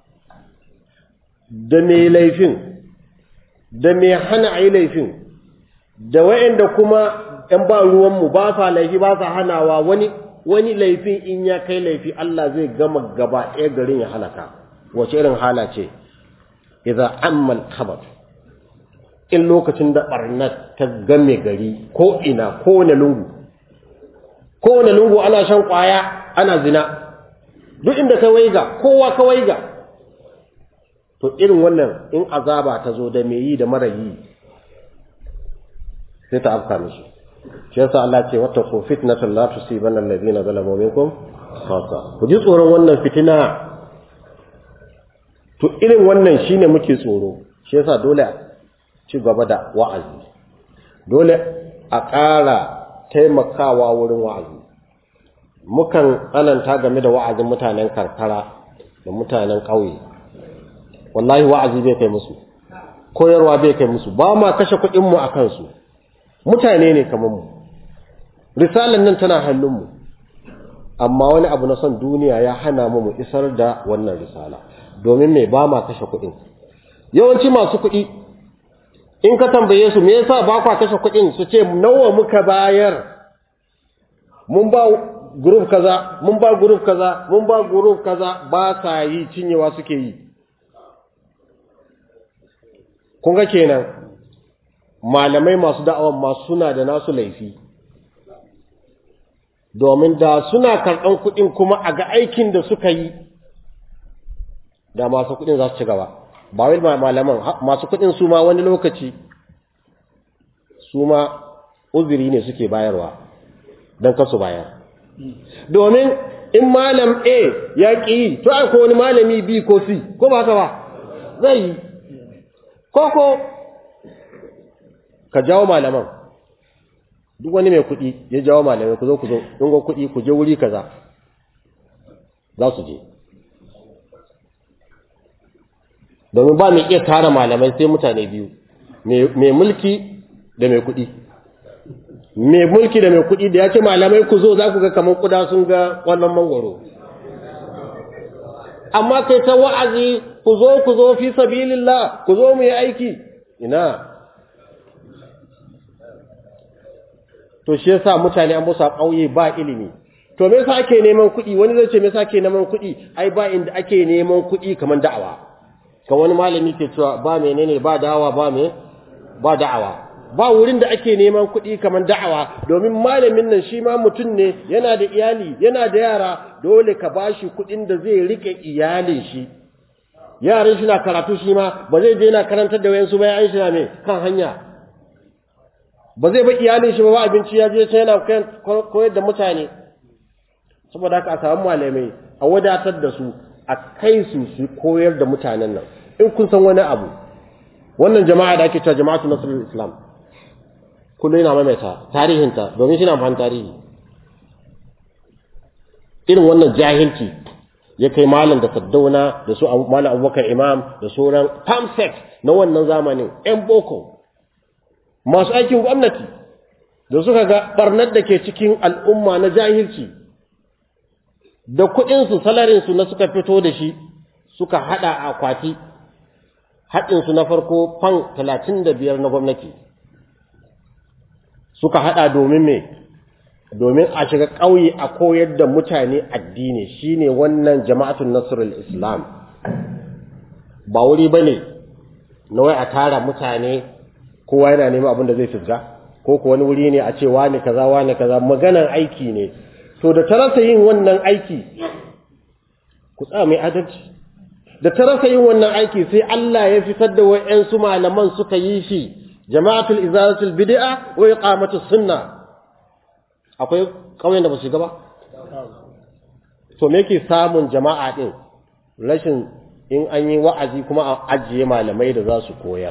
[SPEAKER 2] da mai laifin, da mai hana a yi laifin, da wa'yanda kuma ‘yan ba ruwanmu ba sa laifi ba sa hanawa wani wani laifin in ya kai laifi Allah zai gama gaba ɗaya garin ya halaka, wace irin hala ce, idan ammal khabar. in lokacin da barnat ta game gari ko ina kowane lungu kowane lungu ana shan kwaya ana zina duk inda ka waiga kowa ka waiga to irin wannan in azaba ta zo da mai yi da mara yi sai ta afka mishi shi yasa Allah ce wata ko fitnatan la tusibanna alladhina zalamu minkum khassa ku ji tsoron wannan fitina to irin wannan shine muke tsoro shi yasa dole ci gaba da wa'azi dole a ƙara taimakawa wurin wa'azi mukan tsananta game da wa'azin mutanen karkara da mutanen ƙauye wallahi wa'azi bai kai musu koyarwa bai kai musu ba ma kashe kuɗinmu a kansu mutane ne kamar mu risalan nan tana hannunmu amma wani abu na son duniya ya hana mu mu isar da wannan risala domin mai ba ma kashe kuɗin yawanci masu kuɗi in ka tambaye su me yasa ba kwa kashe kuɗin su ce nawa muka bayar mun ba group kaza mun ba group kaza mun ba group kaza ba sa yi cinyewa suke yi kun ga kenan malamai masu da'awan ma suna da nasu laifi domin da suna karɓan kuɗin kuma a ga aikin da suka yi da masu kuɗin za su ci gaba ba wai malaman masu kuɗin su ma wani lokaci su ma uzuri ne suke bayarwa don kasu bayar domin in malam A ya ƙi yi to akwai wani malami B ko C ko ba ka ba zai yi koko ka jawo malaman duk wani mai kuɗi ya jawo malamai ku zo ku zo in ga kuɗi ku je wuri kaza za su je domin ba mai iya tara malamai sai mutane biyu mai mulki da mai kuɗi mai mulki da mai kuɗi da ya ce malamai ku zo za ku ga kamar kuda sun ga wannan mangwaro amma kai ta wa'azi ku zo ku zo fi sabilillah ku zo mu yi aiki ina to shi yasa mutane an musa ƙauye ba ilimi to me yasa ake neman kuɗi wani zai ce me yasa ake neman kuɗi ai ba inda ake neman kuɗi kamar da'awa ka wani malami ke cewa ba menene ba da'awa ba me ba da'awa ba wurin da ake neman kuɗi kamar da'awa domin malamin nan shi ma mutum ne yana da iyali yana da yara dole ka bashi kuɗin da zai rike iyalin shi yaran shi na karatu shi ma ba zai je yana karantar da wayansu bayan shi na me kan hanya ba zai ba iyalin shi ba ba abinci ya je sai yana koyar da mutane saboda haka a samu malamai a wadatar da su a kai su su koyar da mutanen nan in kun san wani abu wannan jama'a da ake cewa jama'atu nasrul islam kullum yana maimaita tarihinta domin shi na amfani tarihi irin wannan jahilci ya kai malam da saddauna da su malam abubakar imam da sauran pamsec na wannan zamanin yan boko masu aikin gwamnati da suka ga barnar da ke cikin al'umma na jahilci da kuɗinsu salarinsu na suka fito da shi suka haɗa a akwati haɗinsu na farko fan talatin da biyar na gwamnati suka haɗa domin me domin a shiga ƙauye a koyar da mutane addini shine wannan jama'atun nasrul islam ba wuri bane na wai a tara mutane kowa yana neman abin da zai fisga ko ko wani wuri ne a ce wani kaza wani kaza maganan aiki ne to da tarasa yin wannan aiki ku tsaya mai adalci da tarasa yin wannan aiki sai Allah ya fitar da wayansu malaman suka yi shi jama'atul izalatul bid'a wa iqamatus sunna akwai kauyen da ba su ba to me yake samun jama'a din rashin in an yi wa'azi kuma a ajiye malamai da za su koyar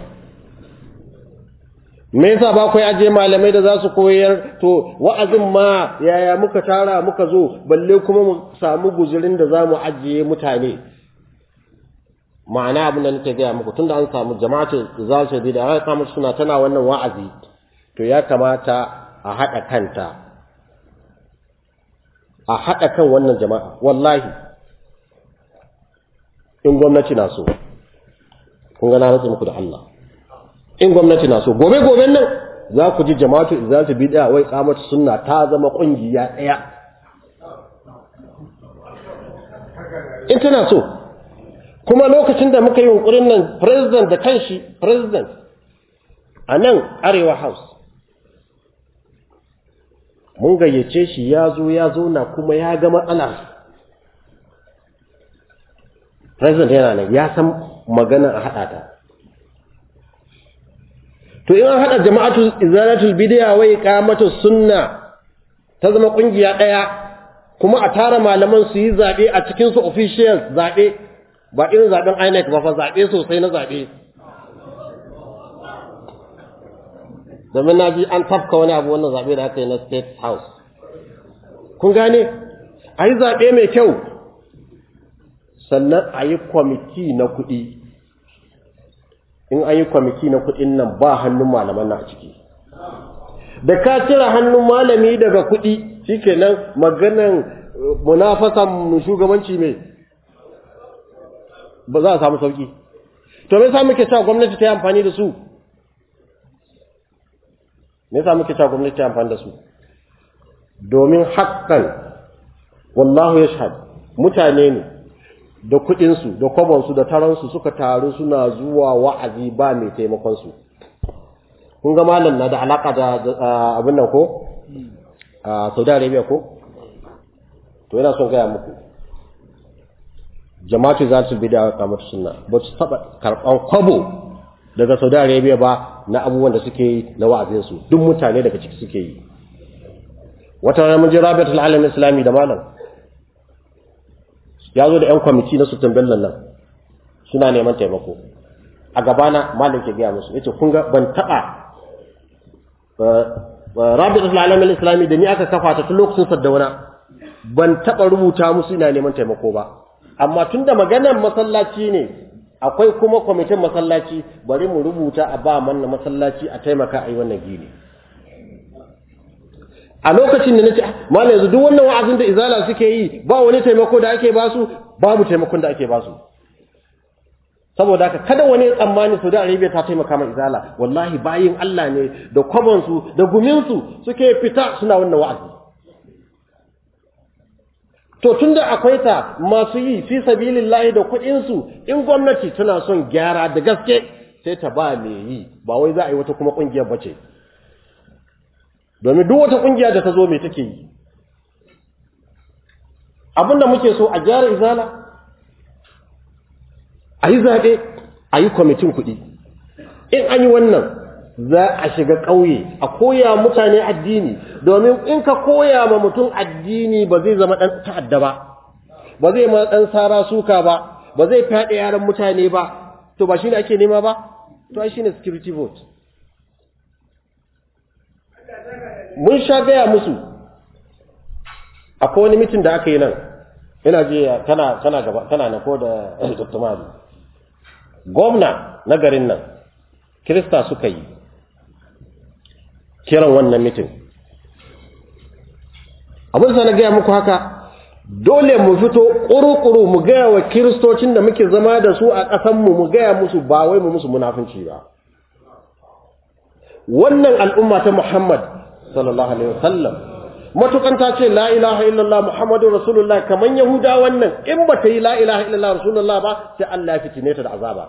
[SPEAKER 2] me yasa ba kai ajiye malamai da za su koyar to wa'azin ma yaya muka tara muka zo balle kuma mu samu guzurin da za mu ajiye mutane ma'ana abin da nake gaya muku tunda an samu jama'atu za su bi da aka kama suna tana wannan wa'azi to ya kamata a haɗa kanta a haɗa kan wannan jama'a wallahi in gwamnati na so kun ga na rantsa muku da Allah in gwamnati na so gobe goben nan za ku ji jama'atu za su bi da wai kamata sunna ta zama kungiya ɗaya in tana so kuma lokacin da muka yi yunkurin nan president da kanshi president a nan arewa house mun gayyace shi ya zo ya zo na kuma ya ga matsala president yana nan ya san magana a haɗa ta to in an haɗa jama'atul izalatul bid'a wa iqamatus sunna ta zama ƙungiya ɗaya kuma a tara malaman su yi zaɓe a cikin su officials zaɓe ba irin zaɓen INEC ba fa zaɓe sosai na zaɓe domin na ji an tafka wani abu wannan zaɓe da aka yi na state house kun gane a yi zaɓe mai kyau sannan a yi kwamiti na kuɗi in an yi kwamiti na kuɗin nan ba hannun malaman na a ciki da ka cire hannun malami daga kuɗi shikenan maganan munafasan shugabanci mai ba za a samu sauki to me yasa muke cewa gwamnati ta yi amfani da su me yasa muke cewa gwamnati ta yi amfani da su domin haƙƙan wallahu yashhad mutane ne da kuɗinsu da kwabonsu da taransu suka taru suna zuwa wa'azi ba mai taimakonsu kun ga malam na da alaƙa da abin nan ko a saudi arabia ko to yana son gaya muku jama'atu za su bi da kamar sunna ba su taɓa karɓan kwabo daga saudi arabia ba na abubuwan da suke yi na wa'azinsu duk mutane daga ciki suke yi wata rana mun ji rabiatul alam islami da malam ya zo da 'yan kwamiti na sultan bello nan suna neman taimako a gabana malam ke gaya musu yace kun ga ban taɓa rabitul alamin islami da ni aka kafa ta tun lokacin saddauna ban taɓa rubuta musu ina neman taimako ba amma tun da maganar masallaci ne akwai kuma kwamitin masallaci bari mu rubuta a ba manna masallaci a taimaka a yi wannan gini a lokacin da nace malam yanzu duk wannan wa'azin da izala suke yi ba wani taimako da ake basu babu taimakon da ake basu saboda haka kada wani tsammani Saudi Arabia ta taimaka ma izala wallahi bayin Allah ne da kwabon su da gumin su suke fita suna wannan wa'azi to tunda akwai ta masu yi fi sabilillahi da kuɗin su in gwamnati tana son gyara da gaske sai ta ba me yi ba wai za a yi wata kuma kungiyar bace domin duk wata kungiya da ta zo mai take yi abinda muke so a gyara izala a yi zaɓe a yi kwamitin kuɗi in an yi wannan za a shiga ƙauye a koya mutane addini domin in ka koya ma mutum addini ba zai zama ɗan ta'adda ba ba zai ma ɗan sara suka ba ba zai fyaɗe yaran mutane ba to ba shi ne ake nema ba to ai shine security vote mun sha gaya musu akwai wani mitin da aka yi nan ina ji tana tana gaba tana na ko da Dr. Mali gwamna na garin nan kirista suka yi kiran wannan mitin abin sa na gaya muku haka dole mu fito ƙuru-ƙuru mu gaya wa kiristocin da muke zama da su a ƙasanmu mu gaya musu ba wai mu musu munafunci ba wannan al'umma ta Muhammad sallallahu alaihi wasallam matukan ta ce la ilaha illallah muhammadu rasulullah kaman yahuda wannan in ba ta yi la ilaha illallah rasulullah ba sai Allah ya fitine ta da azaba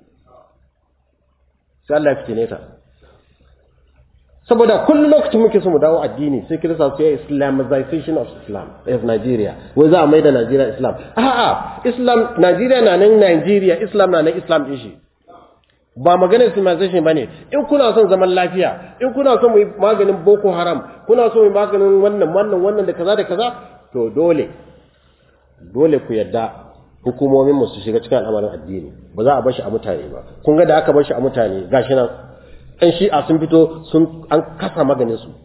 [SPEAKER 2] sai Allah ya fitine ta saboda kullum lokacin muke so mu dawo addini sai kirista su yi islamization of islam of nigeria wai za a mai da nigeria islam a'a islam nigeria na nan nigeria islam na nan islam din shi ba maganar islamization bane in kuna son zaman lafiya in kuna son mu yi maganin boko haram kuna son mu yi maganin wannan wannan wannan da kaza da kaza to dole dole ku yadda hukumomin mu su shiga cikin al'amarin addini ba za a bar shi a mutane ba kun ga da aka bar shi a mutane gashi nan ɗan shi'a sun fito sun an kasa maganin su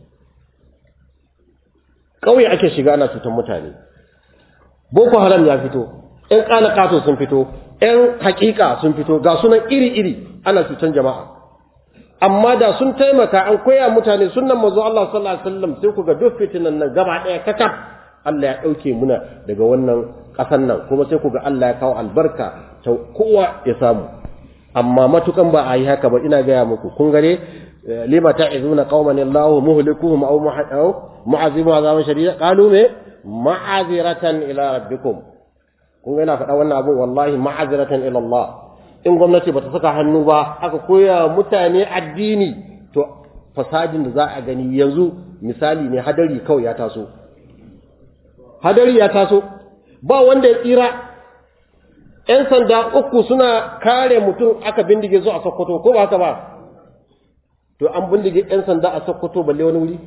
[SPEAKER 2] ƙauye ake shiga ana cutar mutane boko haram ya fito ƴan ƙalaƙato sun fito ƴan haƙiƙa sun fito ga sunan iri-iri ana cutar jama'a amma da sun taimaka an koya mutane sunan manzo Allah sallallahu alaihi wasallam sai ku ga duk fitinan nan gaba ɗaya kakaf Allah ya ɗauke muna daga wannan ƙasan nan kuma sai ku ga Allah ya kawo albarka ta kowa ya samu amma matukan ba a yi haka ba ina gaya muku kun gare lima ta'izuna qauman Allahu muhlikuhum aw mu'azibu azaban shadida qalu me ma'aziratan ila rabbikum kun ga ina faɗa wannan abu wallahi ma'aziratan ila Allah in gwamnati bata saka hannu ba aka koya mutane addini to fasadin da za a gani yanzu misali ne hadari kawai ya taso hadari ya taso ba wanda ya tsira ‘yan sanda uku suna kare mutum aka bindige su a Sokoto ko ba haka ba to an bindige ‘yan sanda a Sokoto balle wani wuri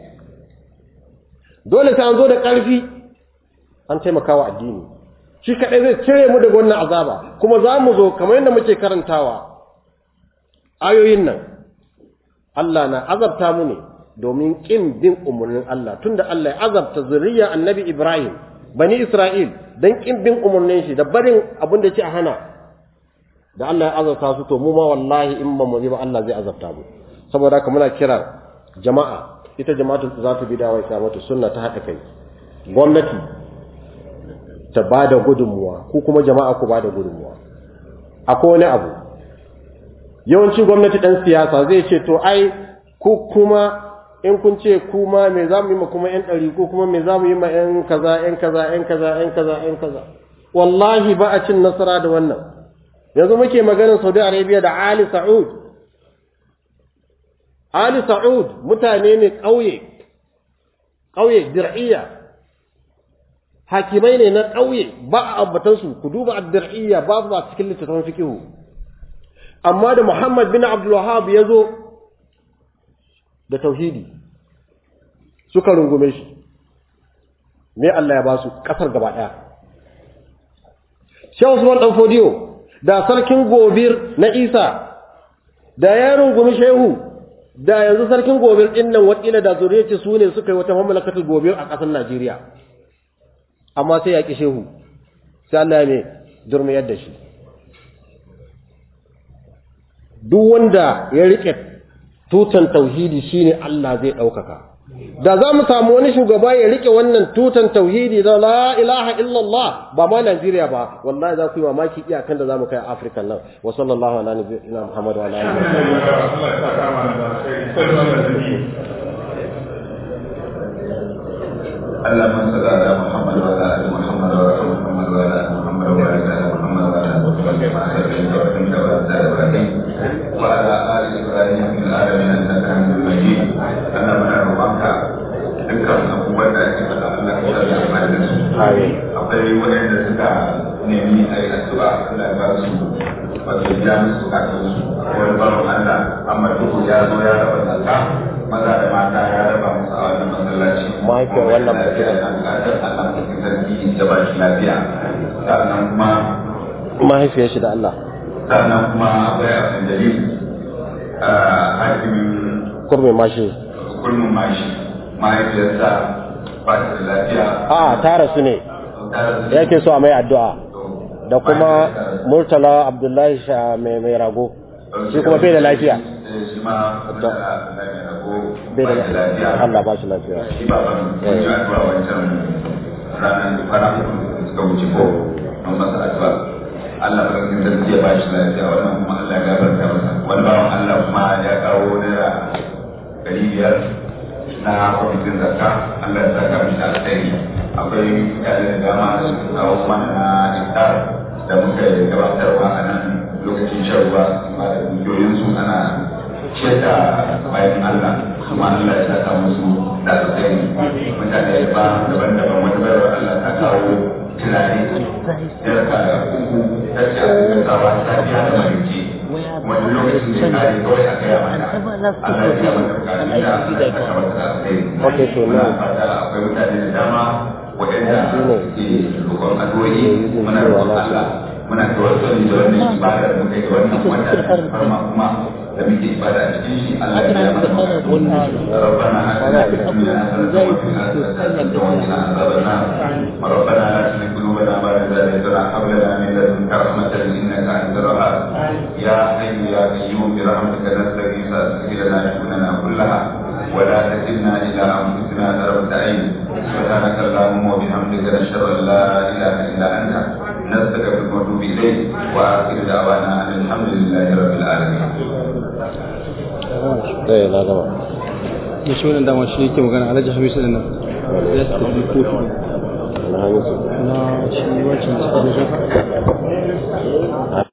[SPEAKER 2] dole sai an zo da ƙarfi an taimakawa addini shi kaɗai zai cire mu daga wannan azaba kuma za mu zo kamar yadda muke karantawa ayoyin nan Allah na azabta mu ne domin ƙin bin umarnin Allah tunda Allah ya azabta zuriya annabi Ibrahim bani Isra'il don ƙin bin umarnin shi da barin abin da ce a hana da Allah ya azabta su to mu ma wallahi in ba mu ba Allah zai azabta mu saboda haka muna kira jama'a ita jama'atu za ta bi da wai mata sunna ta haɗa kai gwamnati ta ba da gudunmuwa ko kuma jama'a ku ba da gudunmuwa akwai wani abu yawanci gwamnati ɗan siyasa zai ce to ai ku kuma in kun ce kuma me za mu yi ma kuma yan ɗari ko kuma me za mu yi ma yan kaza yan kaza yan kaza yan kaza yan kaza wallahi ba a cin nasara da wannan yanzu muke maganar saudi arabia da ali sa'ud ali sa'ud mutane ne ƙauye ƙauye dir'iyya hakimai ne na ƙauye ba a ambatansu ku duba ad-dir'iyya babu ba cikin littattafan fikihu amma da muhammad bin abdul wahhab ya zo da tauhidi suka rungume shi me Allah ya ba su kasar gaba daya Shehu Usman dan Fodiyo da sarkin Gobir na Isa da ya rungumi Shehu da yanzu sarkin Gobir din nan wakila da zuriyarci su ne suka yi wata mamlakatul Gobir a kasar Najeriya amma sai ya ki Shehu sai Allah ya ne durmiyar da shi duk wanda ya rike tutan tauhidi shine Allah zai ɗaukaka da za mu samu wani shugaba ya rike wannan tutan tauhidi da la ilaha illallah ba ma Najeriya ba wallahi za ku yi mamaki iyakan da za mu kai a Afirka nan wa sallallahu ala nabiyina Muhammad wa ala alihi
[SPEAKER 1] اللهم صل على محمد وعلى ال محمد وعلى محمد وعلى ال محمد وعلى ال محمد وعلى ال محمد كما صليت وسلمت وبارك على ابراهيم وعلى ال ابراهيم في العالمين انك حميد مجيد انا من روحك dukkan abubuwan da ake faɗa Allah ka sa da mai da su akwai waɗanda suka nemi a yi addu'a Allah ba su wato ya musu kakan su wani baron Allah amma duhu ya zo ya raba zakka maza da mata ya raba musu a wannan masallaci
[SPEAKER 2] mahaifiyar wannan mutumin
[SPEAKER 1] Allah ka sarki da ba shi lafiya sannan kuma
[SPEAKER 2] mahaifiyar shi da Allah
[SPEAKER 1] sannan kuma akwai abin dalil hakimin
[SPEAKER 2] kurmi mashi
[SPEAKER 1] kulmin mashi mahaifiyarsa ba ta da lafiya
[SPEAKER 2] a ta rasu ne
[SPEAKER 1] ta rasu
[SPEAKER 2] yake so a mai addu'a da kuma murtala abdullahi sha mai mai rago shi kuma bai da lafiya
[SPEAKER 1] shi ma mutala na mai rago
[SPEAKER 2] bai
[SPEAKER 1] ba
[SPEAKER 2] da
[SPEAKER 1] da lafiya
[SPEAKER 2] Allah ba shi lafiya
[SPEAKER 1] shi ba ban kun yi addu'a wancan ranar da kwana uku da suka wuce ko don masa addu'a Allah ba kan sarki ya ba shi lafiya wannan kuma Allah ya gafarta masa wani bawan Allah kuma ya kawo naira ɗari biyar na kwamitin zakka Allah ya saka mishi alkhairi akwai mutane da dama da suka kawo mana na iftar da muka yi gabatarwa a nan lokacin shan ruwa ba da dukiyoyinsu ana ciyar da bayan Allah kuma Allah ya saka musu da alkhairi mutane ba daban-daban wani bayar Allah ta kawo tunani yarka da uku ta ce a cikin sawa ta biya da marici wani lokacin da ya kare kawai a gaya mana Allah ya biya mana bukatun da Allah ya saka masa da alkhairi
[SPEAKER 2] Okay, so
[SPEAKER 1] muna
[SPEAKER 2] now-
[SPEAKER 1] fata akwai mutane da dama waɗanda
[SPEAKER 2] Shi ne.
[SPEAKER 1] ke roƙon addu'o'i muna roƙon Allah muna tawassuli da wannan ibada da muka yi wannan wata da farma kuma da muke ibada a cikin shi Allah ya biya mana bukatun ربنا آتنا في الدنيا حسنة وفي الآخرة حسنة وقنا عذاب النار ربنا لا تزغ قلوبنا بعد إذ هديتنا وهب لنا من لدنك رحمة إنك أنت الوهاب يا حي يا قيوم برحمتك نستغيث أصلح لنا شؤوننا كلها ولا تكلنا إلى أنفسنا طرفة عين سبحانك اللهم وبحمدك نشهد أن لا إله إلا أنت نستغفرك ونتوب إليك وآخر دعوانا أن الحمد لله رب العالمين
[SPEAKER 2] eh na gama
[SPEAKER 6] da shi wannan dama shi yake magana alhaji hamisu da nan ya su tafi kotu
[SPEAKER 2] na hamisu
[SPEAKER 6] na shi wancan da suka zo